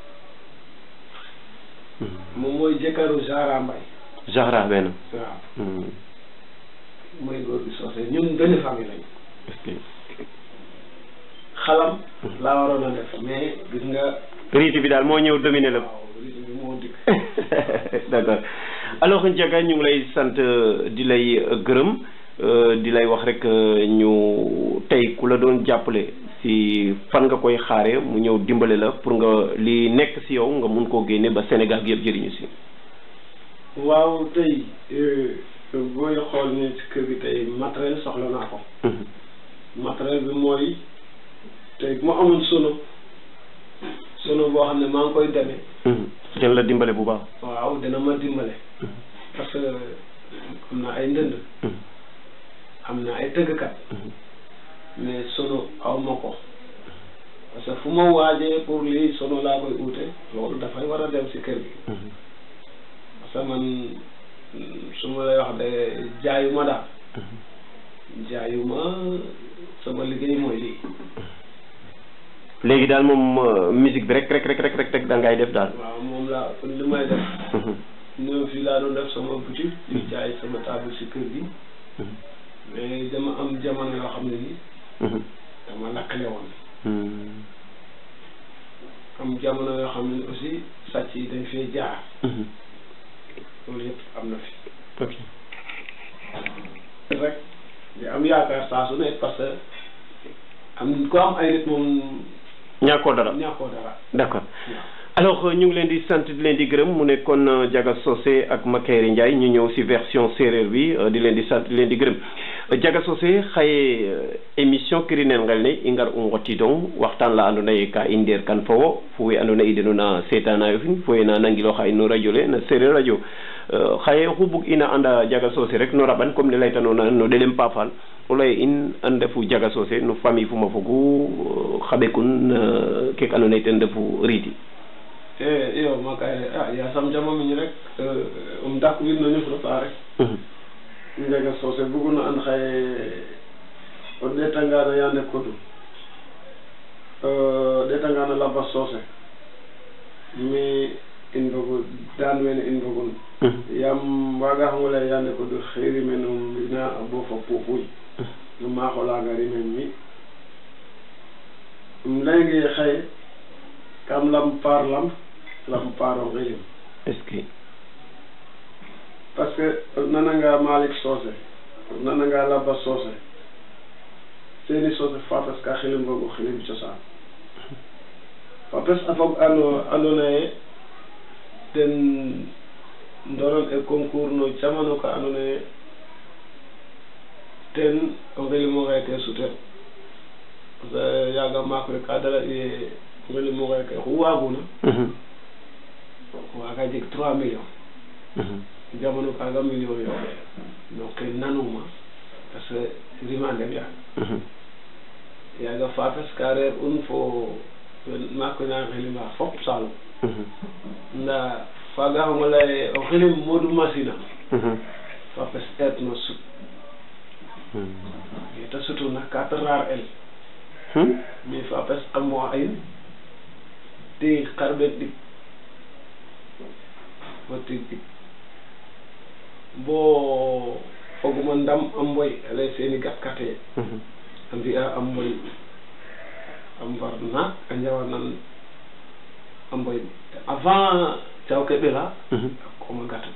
Mhm. moom mooy jëkkëru Zahra Mbaye Zahra benn waaw Hmm. mooy góor gi Socé ñun benn famille lañu est-ce que xalam laa waroon a def mais gis nga rite bi daal moo ñëw dominer la waaw rythme bi moo dikk d'accord alors Ndiaga ñu ngi lay sant euh, di lay euh, gërëm euh, di lay wax rek euh, ñu tey ku la doon jàppale si fan nga koy xaare mu ñëw dimbale la pour nga li nekk si yow nga mun koo génne ba Sénégal gi yëpp jëriñu si waaw tey booy xool ni ci kër gi tey matériel soxla naa ko Mhm. matériel bi mooy tey bu ma amoon sono sono boo xam ne maa ngi koy demee Mhm. dina la dimbale bu baax waaw dina ma dimbale Mhm. parce que am na ay ndënd Mhm. am na ay tëggkat Mhm. mais sono aw ma ko parce que fu ma waajee pour lii sono laa koy uute loolu dafay war a dem si kër gi Mhm. parce que man mm, su ma lay wax de jaayuma daal Mhm. jaayuma sama liggéey mooy lii léegi daal moom euh, musique bi rek rek rek rek rek rek da ngay def daal waaw moom laa li may def Mhm. ñëw fii laa doon def sama boutique di jaay sama table si kër gi Mhm. mais dama am jamono yoo xam ne nii Mhm. dama lakkale woon Mhm. am jamono yoo xam ne aussi sàcc yi dañ fee jaar loolu yëpp am na fi ok rek di am yaakaar saa su ne parce que am ko am ay nit moom ñàkkoo dara ñàkkoo dara d'accord alors ñu ngi leen di sant di leen di gërëm mu nekkoon Diaga Socé ak Makary Ndiaye ñu ñëw ci version séeréer bi di leen di sant di leen di gërëm Diaga Socé xaye émission kirinel ngel ne i ngar u ngotidong waxtaan la andoona yee ka i ndeer kan fo wo fo we andoona yee i denuna seetanaayo fin fo we na nangilooxa in no radio le na séeréer radio xaye oxu bug ina anda Diaga Socé rek no raɓan comme ne laytanoona no ɗelem paafal o lay in a ndefu Diaga Socé no famille fuma fogu xa ɓekun keek andoona yee ten refu riiti e iyo makay a yasam jama miñ rek um dak wiin no ñufro ta rek Diaga Socé buguna and xaye o ɗeetangano yande kodu ɗeetangano Lamba Socé mi in mbogu daan wene in mbogun yaam waaga xam lay yande kodu xeeri men ina bo fa puupuy no maaxo laaga rimen mi um leynge xaye kam lam paar lam lam paaro ngilim est-ce que parce que o nananga Malick Socé o nananga Lamba Socé seeni Socé fapes ka xilim mbogu xilim cosaan fapes a fog ano andoona yee ten ndoron e concours no camano ka andoona yee ten o ngilim o xeeke sutel parce que yaaga maak we ka dala ye ngilim o xeeke xu waaguna waaga jeg trois millions jamono kaaga million yooɓe donc ke nanuma parce que rimandem yaaga yaaga fapes ka reer un fo maak we na xilima fop Saloum nda faaga xamo leye o xilim Modou Massina fapes eet no sut yete sutuna ka ta raar el mais fapes a mois in te xarɓen ɗik fo tig ɗik bo foguma ndam a mboy alay seeni gat kate a mbi'a a mboy a mbar naak a njawanan a mboy avant caw ke ɓela a kooma gatu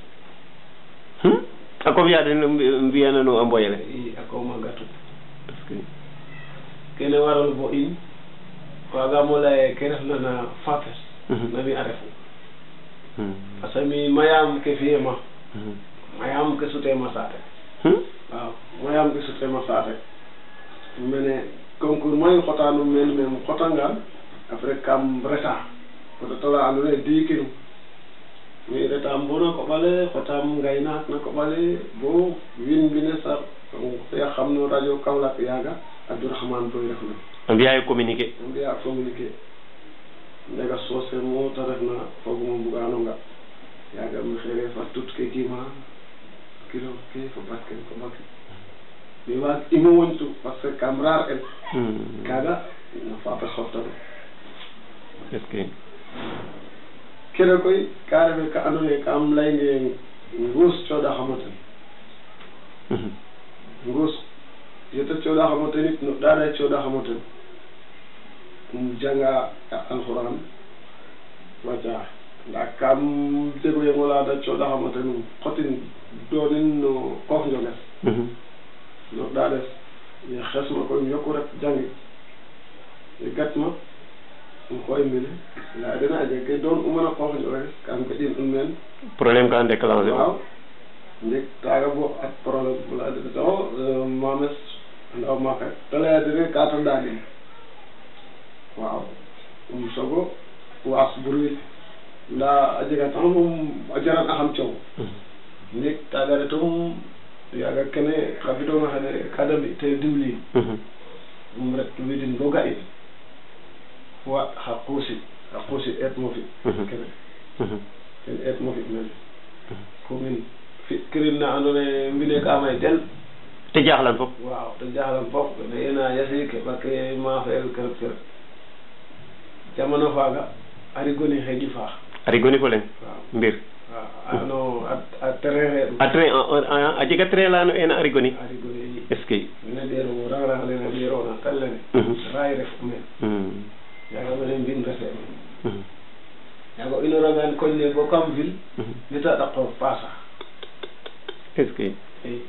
a comme yaade mbiyanano a mboyele i a kooma gatu parce que kene waral bo in wagamo leye ke refna na fapes nami a refu parce que mi mayam ke fiyema mayam ke sutema saate waaw mayam ke sutema saate mene concours mayu xotanum men men xotangan après kam reta fota tola andoona yee diikinum mi retam bo na koɓale xotam ngaynaak na koɓale bo win mbine sar ya xam no radio Kaolack yaaga Abdourahmane Boy refna a mbiyayo communiqué a mbiya communiqué Diaga Socé mo te refna foguma mbugano nga yaaga mi xere fa tut ke gima kilo ke fo bat ke ko bak mi waag imo wontu parce que kam raar el kaaga no fape xoftano est ce que kene koy ka refe ka andoona yee kam laynge nguus cooɗaxamo ten nguus yete cooɗaxamo ten it no ɗaɗa cooɗaxamo ten um janga alxuraan waca nda kam jego yengo laada cooɗaxamo ten um xotin doonin no koox njoges no ɗaɗes ye xesma koy um yoku ret jangi ye gatma um xooy mene nda dena a jeg ke doon umana qoox njoges kam geƴin un meen problème ka déclenché waaw ndek taaga bo at problème bula dene saxo mames andaw maak rek te leya dene ka ta ɗaanin waaw um sogo waas bruit nda a jega temps moom a jaran axam coow ndek taaga retum yaaga kene xa bidonga xene ka da mbi te diwlin um ret widin bo ga in wa xa quusi xa quusi eet mo fi kene ten eet mo fi mene commune fi kirin na andoona yee mbine ka may del te jaaxlan fop waaw te jaxlan fop ne ena yasi ke ɓake maafel kerep kerep jamano faaga a rigoni xeƴi faax a rigoni fo leŋ waaw mbir waaw ano a terrain xeeɗu a train a jega train la no ena a rigoni a rigoni est ce que mene ɗeero rang rang lene ɗeerona tal lene raay ref meen yaaga mene mbin refe meen kolle bo kam ville ndeta ɗaqo paasa est ce que eyi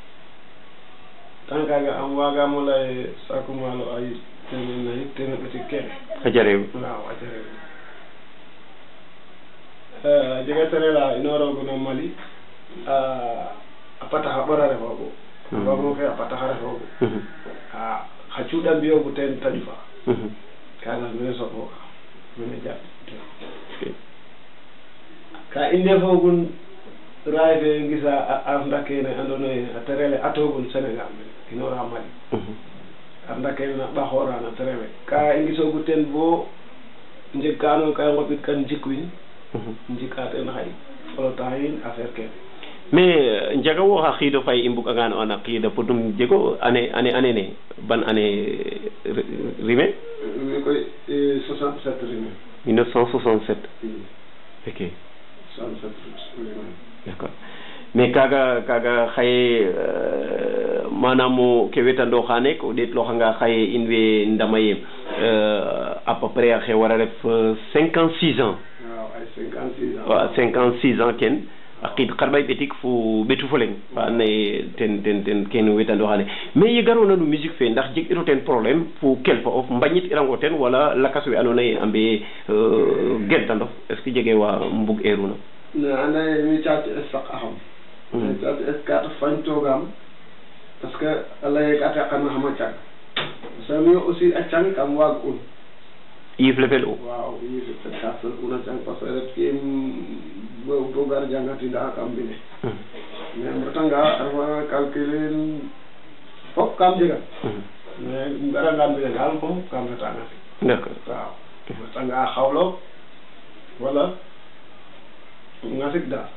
tant kaga am wagamo lay saku maalo ay tene nayi tene ɓeti kene a jarew waaw a jarew a jega tere la inorogu no Mali a pataxa ɓora refoogu fogum fe a pataxa refoogu a xa cuuɗa mbiyogu teen taƴu fa kaga mene soɓoga mene jaɓ ka i ndefogun raay fe ngisa arnda kene andoona yee a terele atogun Sénégal mene inora Mali arnda kene na ɓaxoora na terele ka i ngisoogu teen bo njeg ka andoona ka i nqopit kan jikwin njika teen xay flottant yin affaire kene mais njaga wo xa xiido fay i mbug'angaan o an a qiid a podnum jego année année année ne ban année rime mi koy 67 rime 1967 ok 67 rime d' accord mais kaaga kaaga xaye manam ke wetandooxa o ɗeetlooxanga xaye in way ndama ye à peu près axe war a ref 56 ans waaw ay 56 ans waaw 56 ans ken a qiid xarɓay ɓetik fo ɓetu fo leŋ fa andoona yee ten ten ten kene wetandooxaane mais ye garoona no musique fe ndax jeg iro teen problème fo kelfa of mbañit irango ten wala lakas we andoona yee a mbee gentanof est ce que jegee wa mbug eeruna ne anda ye mi caati es saq axam mi caati es kaata fañtoogaam parce que a laye ka teqana xam a cang parce que mi aussi a cang kam waag un yiif le fel u waaw yiif ka fel una cang parce que ret kiim bo bo gar jangatinda kam mbine mais um retanga a refa calculer fop kam jegan mais um garangaan mbine daal moom kam retanga fi d' accord waaw um retanga xawlo wala ngasik daal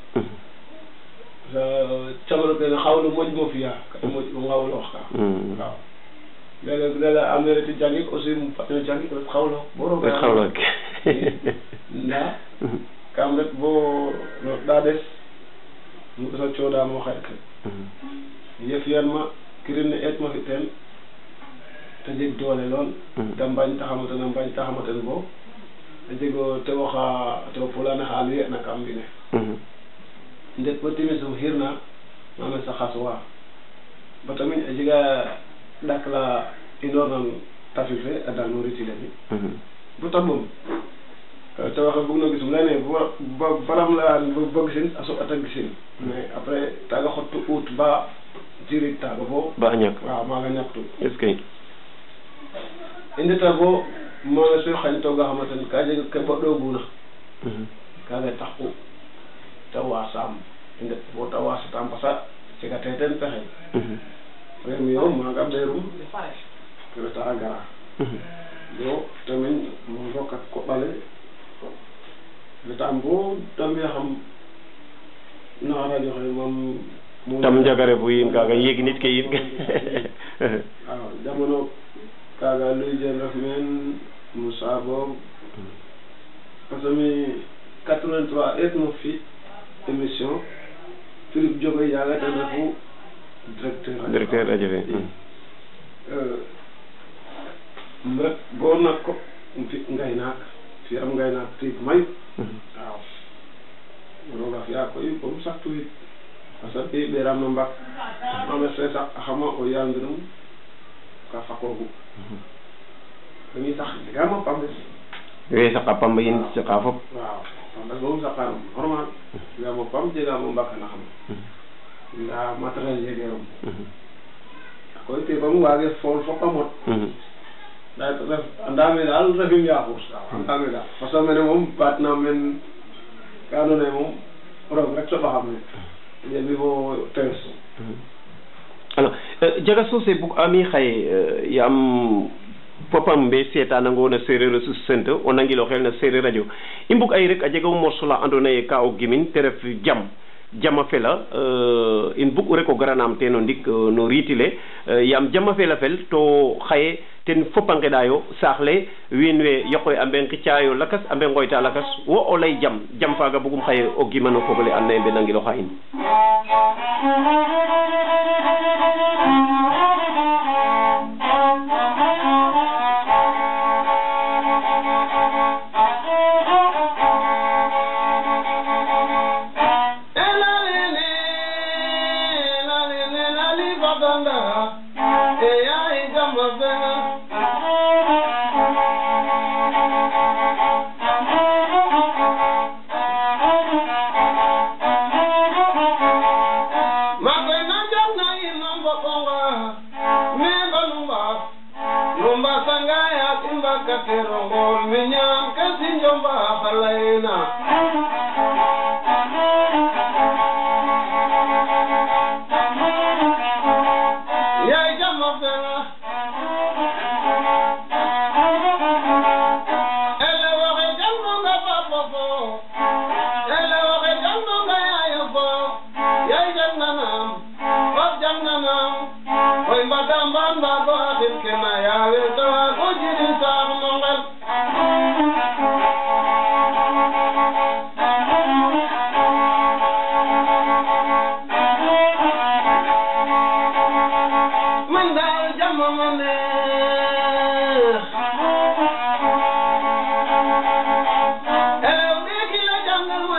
camano kene xawlu moƴ mo fiya ka moƴ o ngawloox ka waaw léeg-léeg léeg-léeg am na reti jangik aussi um fatno jangik ret xawlo bo roog ret xawlook ndaa kam ret bo no ɗaɗes mu ɓesa cooɗamo xaƴ ke ye fiyanma kirin ne eetma fi teen te jeg doole lool te mbañ taxamo ten a mbañ taxamo ten bo a jego tewoxa tewo fulane xa luyena kam mbine ndet bo timis um xirna mame sa xaswa ba tamit a jega ɗak la inoor nan tafil fe a dal no ritile mi bo ta ɓom te waxe bug no gisum leyne bo balam leyan bo gisin a soɓata gisin mais après taga xottu ut ba jirit taga bo ba a ñak waaw maaga ñaktu est ce que i ndeta bo mana so xañ tooga xama ten ka jeg ke boɗooguna kaaga taxu te waasaam i ndet bo te waasataam parce que jegate ten pexey premier o maaga ɓeerum reta a gara bo tamin mo rokat koɓale retaam bo te mbiyaxam na radio xe moom tam njagare fu yiin kaaga yeg nit ke yiin waaw jamono kaaga luy jen ref meen Moussa Bob parce que mi 83 eet mo fi émission Philippe Diogoy yaaga ten refu directeur directeur radio fe um ret bo nak ko um fi ngaynaak fiyam ngaynaak tiig mayu waaw roga fiya koy bom saktu yit parce que i ɓeeraam no mbak mame se sak axama o yaal mbinum ka faqoogu dañuy sax jegaam a pambes we saqa pamba yin saqa fop waaw pambes moom saqaanum normal jegaam o pam jegaam o mbak naxam ndaa matériel jegeerum koy te bam waage fool fop a mot ndaa ref andaame daal refim yaaxuus waaw andaame daal parce que mene moom baat naam men ka andoona yee moom roog rek soɓaxam ne jebi fo tees alors jaga sose bug ami xaye yaam fopam mbe seetanango na sereer a susente o nangilo xel na sereer radio i mbug ay rek a jega morceau la andoona yee ka o gimin te ref jam jama fela in bug u rek o garanaam teen o ndik no riitile yaam jama fela fel to xaye ten fop a ngeɗayo saax le wiin we yoqoy a mbe ngicaayo lakas a mbe ngooyta lakas wo o lay jam jam faaga bugum xaye o gimano fogole and naye mbe nangiloxa in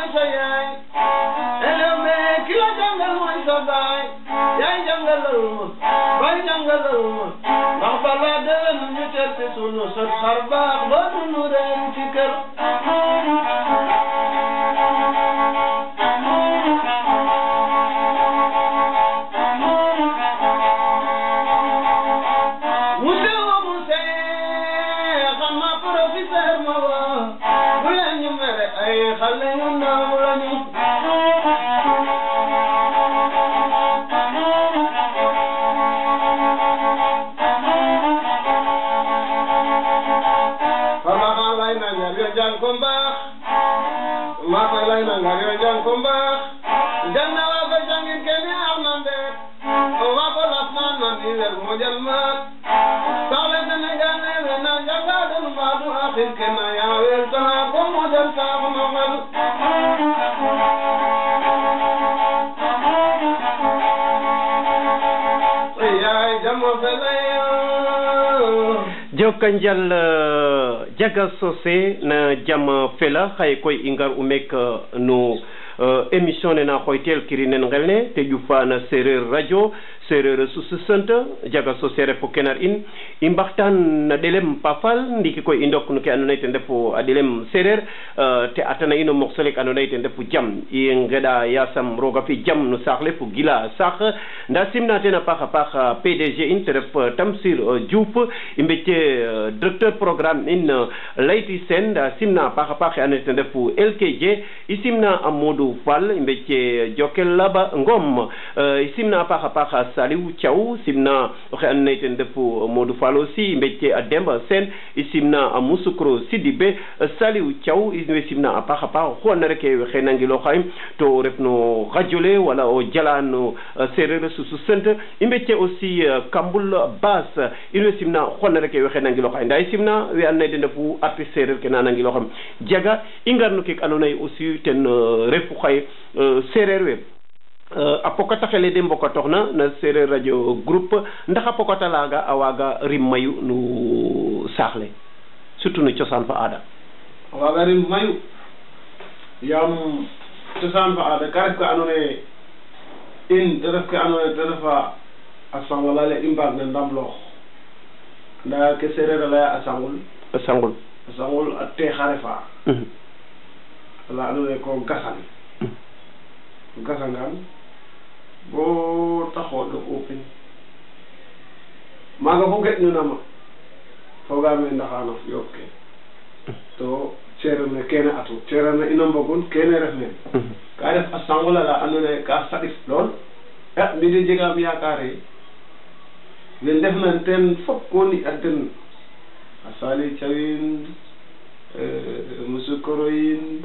sa yaay elew me ki la jàngal mooy sa baay yaay jàngalal ma baay jàngalal ma ndax balaa déwén ñu teel ci sunu sët xar baax ba dunu ren ci kër monsieur wa monsieur xam naa professeur ma wa bu leen ñu mere ay xale yu ndaw lañu Papa lay na ngar yo jàng ko mbaax maa koy lay na ngar yo jàng ko mbaax janna wa ko jàngin kene ax na ndeet wa ko las naan man i wer mo jal maat saxle Sénégal ne we na janga den mbaadu axin ke na yaawel tana ko mo jal saax no xel yaay jamo feleyo jokanjal uh, jaga sose na jam fela xaye koy i ngar u mek uh, no uh, émission ne na xooytel kirinen ngel ne te ƴufa na sereer radio sereer susu sente jaga sose refo kenar in i mbaxtaan na ɗelem pafal ndiki koy i ndok no ke andoona yee ten refu a ɗelem sereer te atana in o moxsolek andoona yee ten refu jam i ngeɗa yasam roga fi jam no saax le fo gila saax nda simna ten a paax a paax PDG in te ref Tamsir Diouf i mbecce directeur programme in Layti Sène nda simna a paax a paax e andoona yee ten refu LKJ i simna a Modou Fall i mbecce Jokel Laba Ngom i simna a paax a paax Saliou Thiaw simna oxe andoona yee ten refu Modou Fall aussi i mbecce a Demba Sène i simna a Moussoukro Sidibé Saliou Thiaw i way simna a paax a paax oxu andoona rek waxey nangilooxaym to ref no radio le wala o jala no sereer susu sent i mbecce aussi Kambul Bass in way simna oxu andoona rek waxey nangilooxay ndaa i simna we andoona yee den ndefu artiste sereer ke na nangilooxam jaga i ngar no keek andoona yee aussi ten refu xaye sereer we a pokataxele de mbokatooxna na sereer radio groupe ndax a pokata laaga a waaga rim mayu no saax le surtout no cosaan fa aada a waaga rim mayu yaam cosaan fa aada ka ref ka andoona yee in te ref ke andoona yee te refa a sangol ale i mbaag na ndamloox ndaa ke sereer a laya a sangul a sangul a sangul a teex a refa ala andoona yee ko gasan gasangaan boo taxoo ɗo upin maaga fo geƴnunama fogaame ndaxanof yook ke to ceereer ne kene atu ceereer ne ino mbogun kene ref meen ka ref a sangola la andoona yee ka saɗik lool a mi de jegaam yaakaare we ndefna teen fop ko ni a den a Sali Thiawin Moussoukoro yin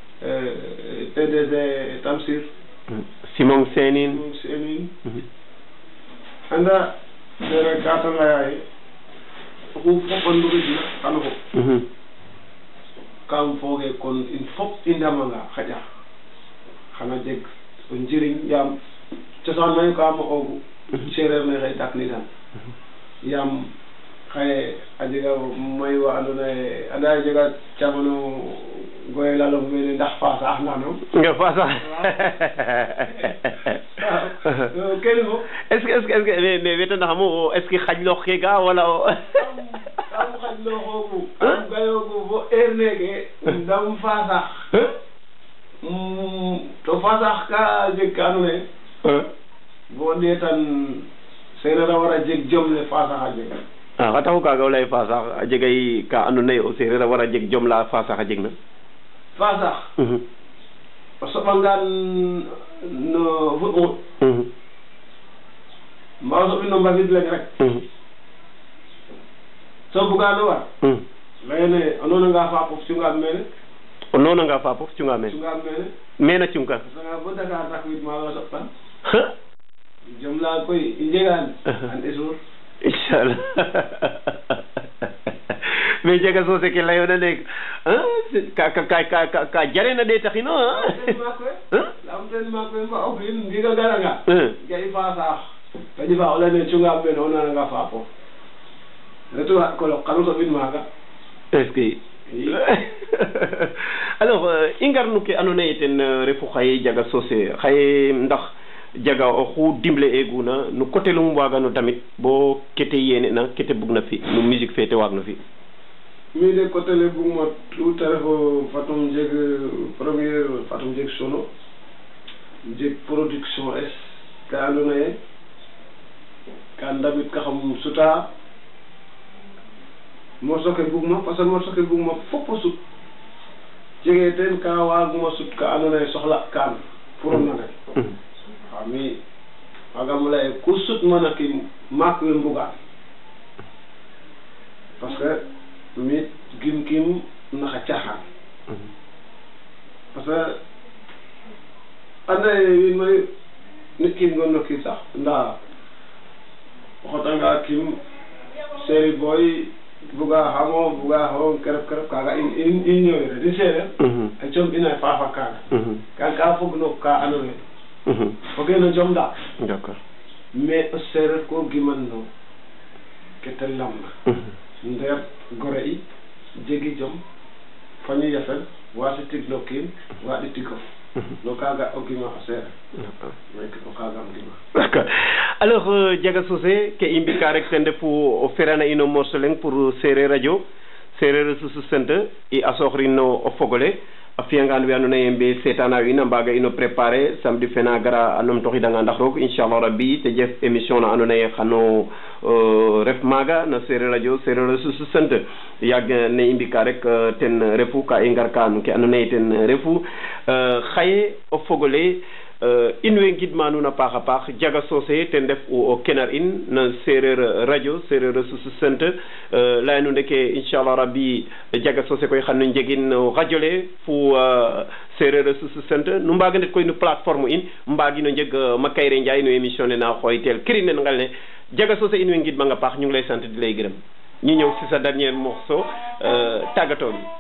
PDG Tamsir Simon Senin moom seeni anda dere gata layaye oxu fop a nduridna xano fop kam fooge kon in fop i ndamanga xaƴa xana jeg o njiriñ yaam cosaan mayu ka mo'oogu sereer ne xëy daknidan yaam xaye a jega mayu wa andoona yee anda a jega camano goye lalong mene ndax faasa ax nano nga faasa kene fop est ce que est ce que est ce que mais mais wetanaxamo est ce que xajloox ke ga wala o kam xajlooxoogu kam gayoogu bo heure neeke ndam fasax to fasax ka jeg ka andoona yee bo ɗeetan seereer a war a jeg jom le fasax a jega a xa taxu kaaga o lay fasax a jegay ka andoona yee o seereer a war a jeg jom la fasax a jeg na fasax o soɓangaan no fuɗ mbaa o soɓin no mbagid leng rek so bugaano war layene o noonanga faapof cungaam mene o noonanga faapof cunga meen cungaam mene mena cungka a sanga bo Dakar takwid maaga o soɓtan jom laa koy i njegaan an esuur inchallah mais jega soose ke layoona neek ka ka ka ka ka jarena ɗeetaxino ten maak we laam ten maak we mba o fi'in ndiiga garanga ga'i faasaax ta ƴufa o leyne cungaam mene o nananga faapof retu kolok xanu soɓin maaga est ce que alors i ngarnu ke andoona yee ten refu xaye Diaga Socé xaye ndax Diaga oxu dimle eeguna no coté lum waagano damit bo kete yéene na kete bugna fi no musique fe te waagno fi mi de côté le bugma tout a refo fatum jeg première fatum jeg sono jeg production es ka andoona yee ka ndamit ka xam suta morceau ke bugma parce que morceau ke bugma fop o sut jege teen ka waaguma sut ka andoona yee soxla kaan pour o nanel waaw mi waagam lay ku sut mana ki maak we mbugaan parce que mi gim kim naxa caaxaan parce que anda ye wiin mayu nit kim gon no kiin sax ndaa o xotanga kim série boy buga xamo buga xo kerep kerep kaaga in in in ñoowire di seereer a com ina faafa kaaga kaaga ka fog no ka andoona yee foge no jom daal d'accord mais o seereer ko giman no ke te lamna ndeer gore i jegi jom faño yafel waasi tig no kiin waaɗi tigof no kaaga o gima o seereer meke o kaagam gima d'accord alors Diaga Socé ke i mbika rek ten refu o ferana in o morceau leng pour Sereer Radio Sereer a susu sente i a sooxrin no o fogole a fiyangaan we andoona yee mbe seetaana in a mbaaga ino préparer samedi fena gara a numtoxidanga ndax roog inchallah rabbi te jef émission na andoona yee xano ref maaga no Sereer Radio Sereer a susu sente yaag ne i mbika rek ten refu ka i ngarka no ke andoona yee ten refu xaye o fogole in way ngidma nuun a paax a paax Diaga Socé ten ref o kenar in no Sereer Radio Sereer a susu sente laya nu ndeke inchallah rabbi Diaga Socé koy xan nu njegin no radio le fo Sereer a susu sente nu mbaga ndet koy no plateforme in mbagino njeg Makayre Ndiaye no émission ne na xooytel kirin nen ngal ne Diaga Socé in way ngidmang a paax ñu ngi lay sant di lay gërëm ñu ñëw si sa dernier morceau tàggatoo bi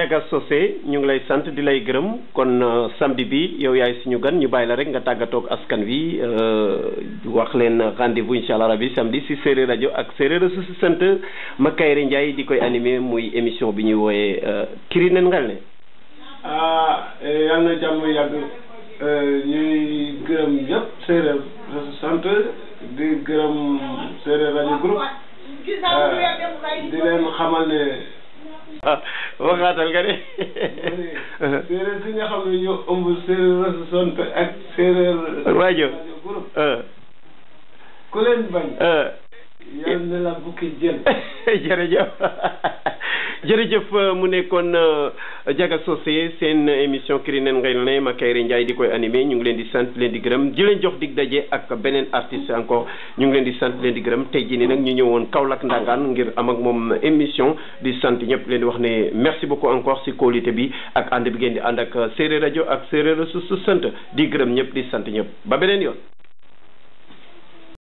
Ndiaga Socé ñu ngi lay sant di lay gërëm kon samedi bi yow yaay suñu gan ñu bàyyi la rek nga tàggatoog askan wi wax leen rendez-vous incha allah rabi samedi si séeréer rajo ak séeréer su sant Makayre Ndiaye di koy animé muy émission bi ñuy wooyee kiri nen ngal ne ah yal na jàmm yàgg ñuy gërëm yëpp séeréer su sant di gërëm séeréer rajo groupe di leen xamal ne ah waxaatal nga ne. séeréer si nga xam ne ñoo ëmb séeréer rajo sant ak séeréer. rajo groupe. ku leen bañ. yal na la bukki jël. jërëjëf jërëjëf mu nekkoon Ndiaga Socé seen émission Kiri nen ngay ne Makayre Ndiaye di koy animé ñu ngi leen di sant leen di gërëm di leen jox dig daje ak beneen artiste encore ñu ngi leen di sant leen di gërëm tey jii nii nag ñu ñëwoon Kaolack Ndangaan ngir am ak moom émission di sant ñëpp leen di wax ne merci beaucoup encore si qualité bi ak ànd bi ngeen di ànd ak séeréer rajo ak séeréer su su sant di gërëm ñëpp di sant ñëpp ba beneen yoon.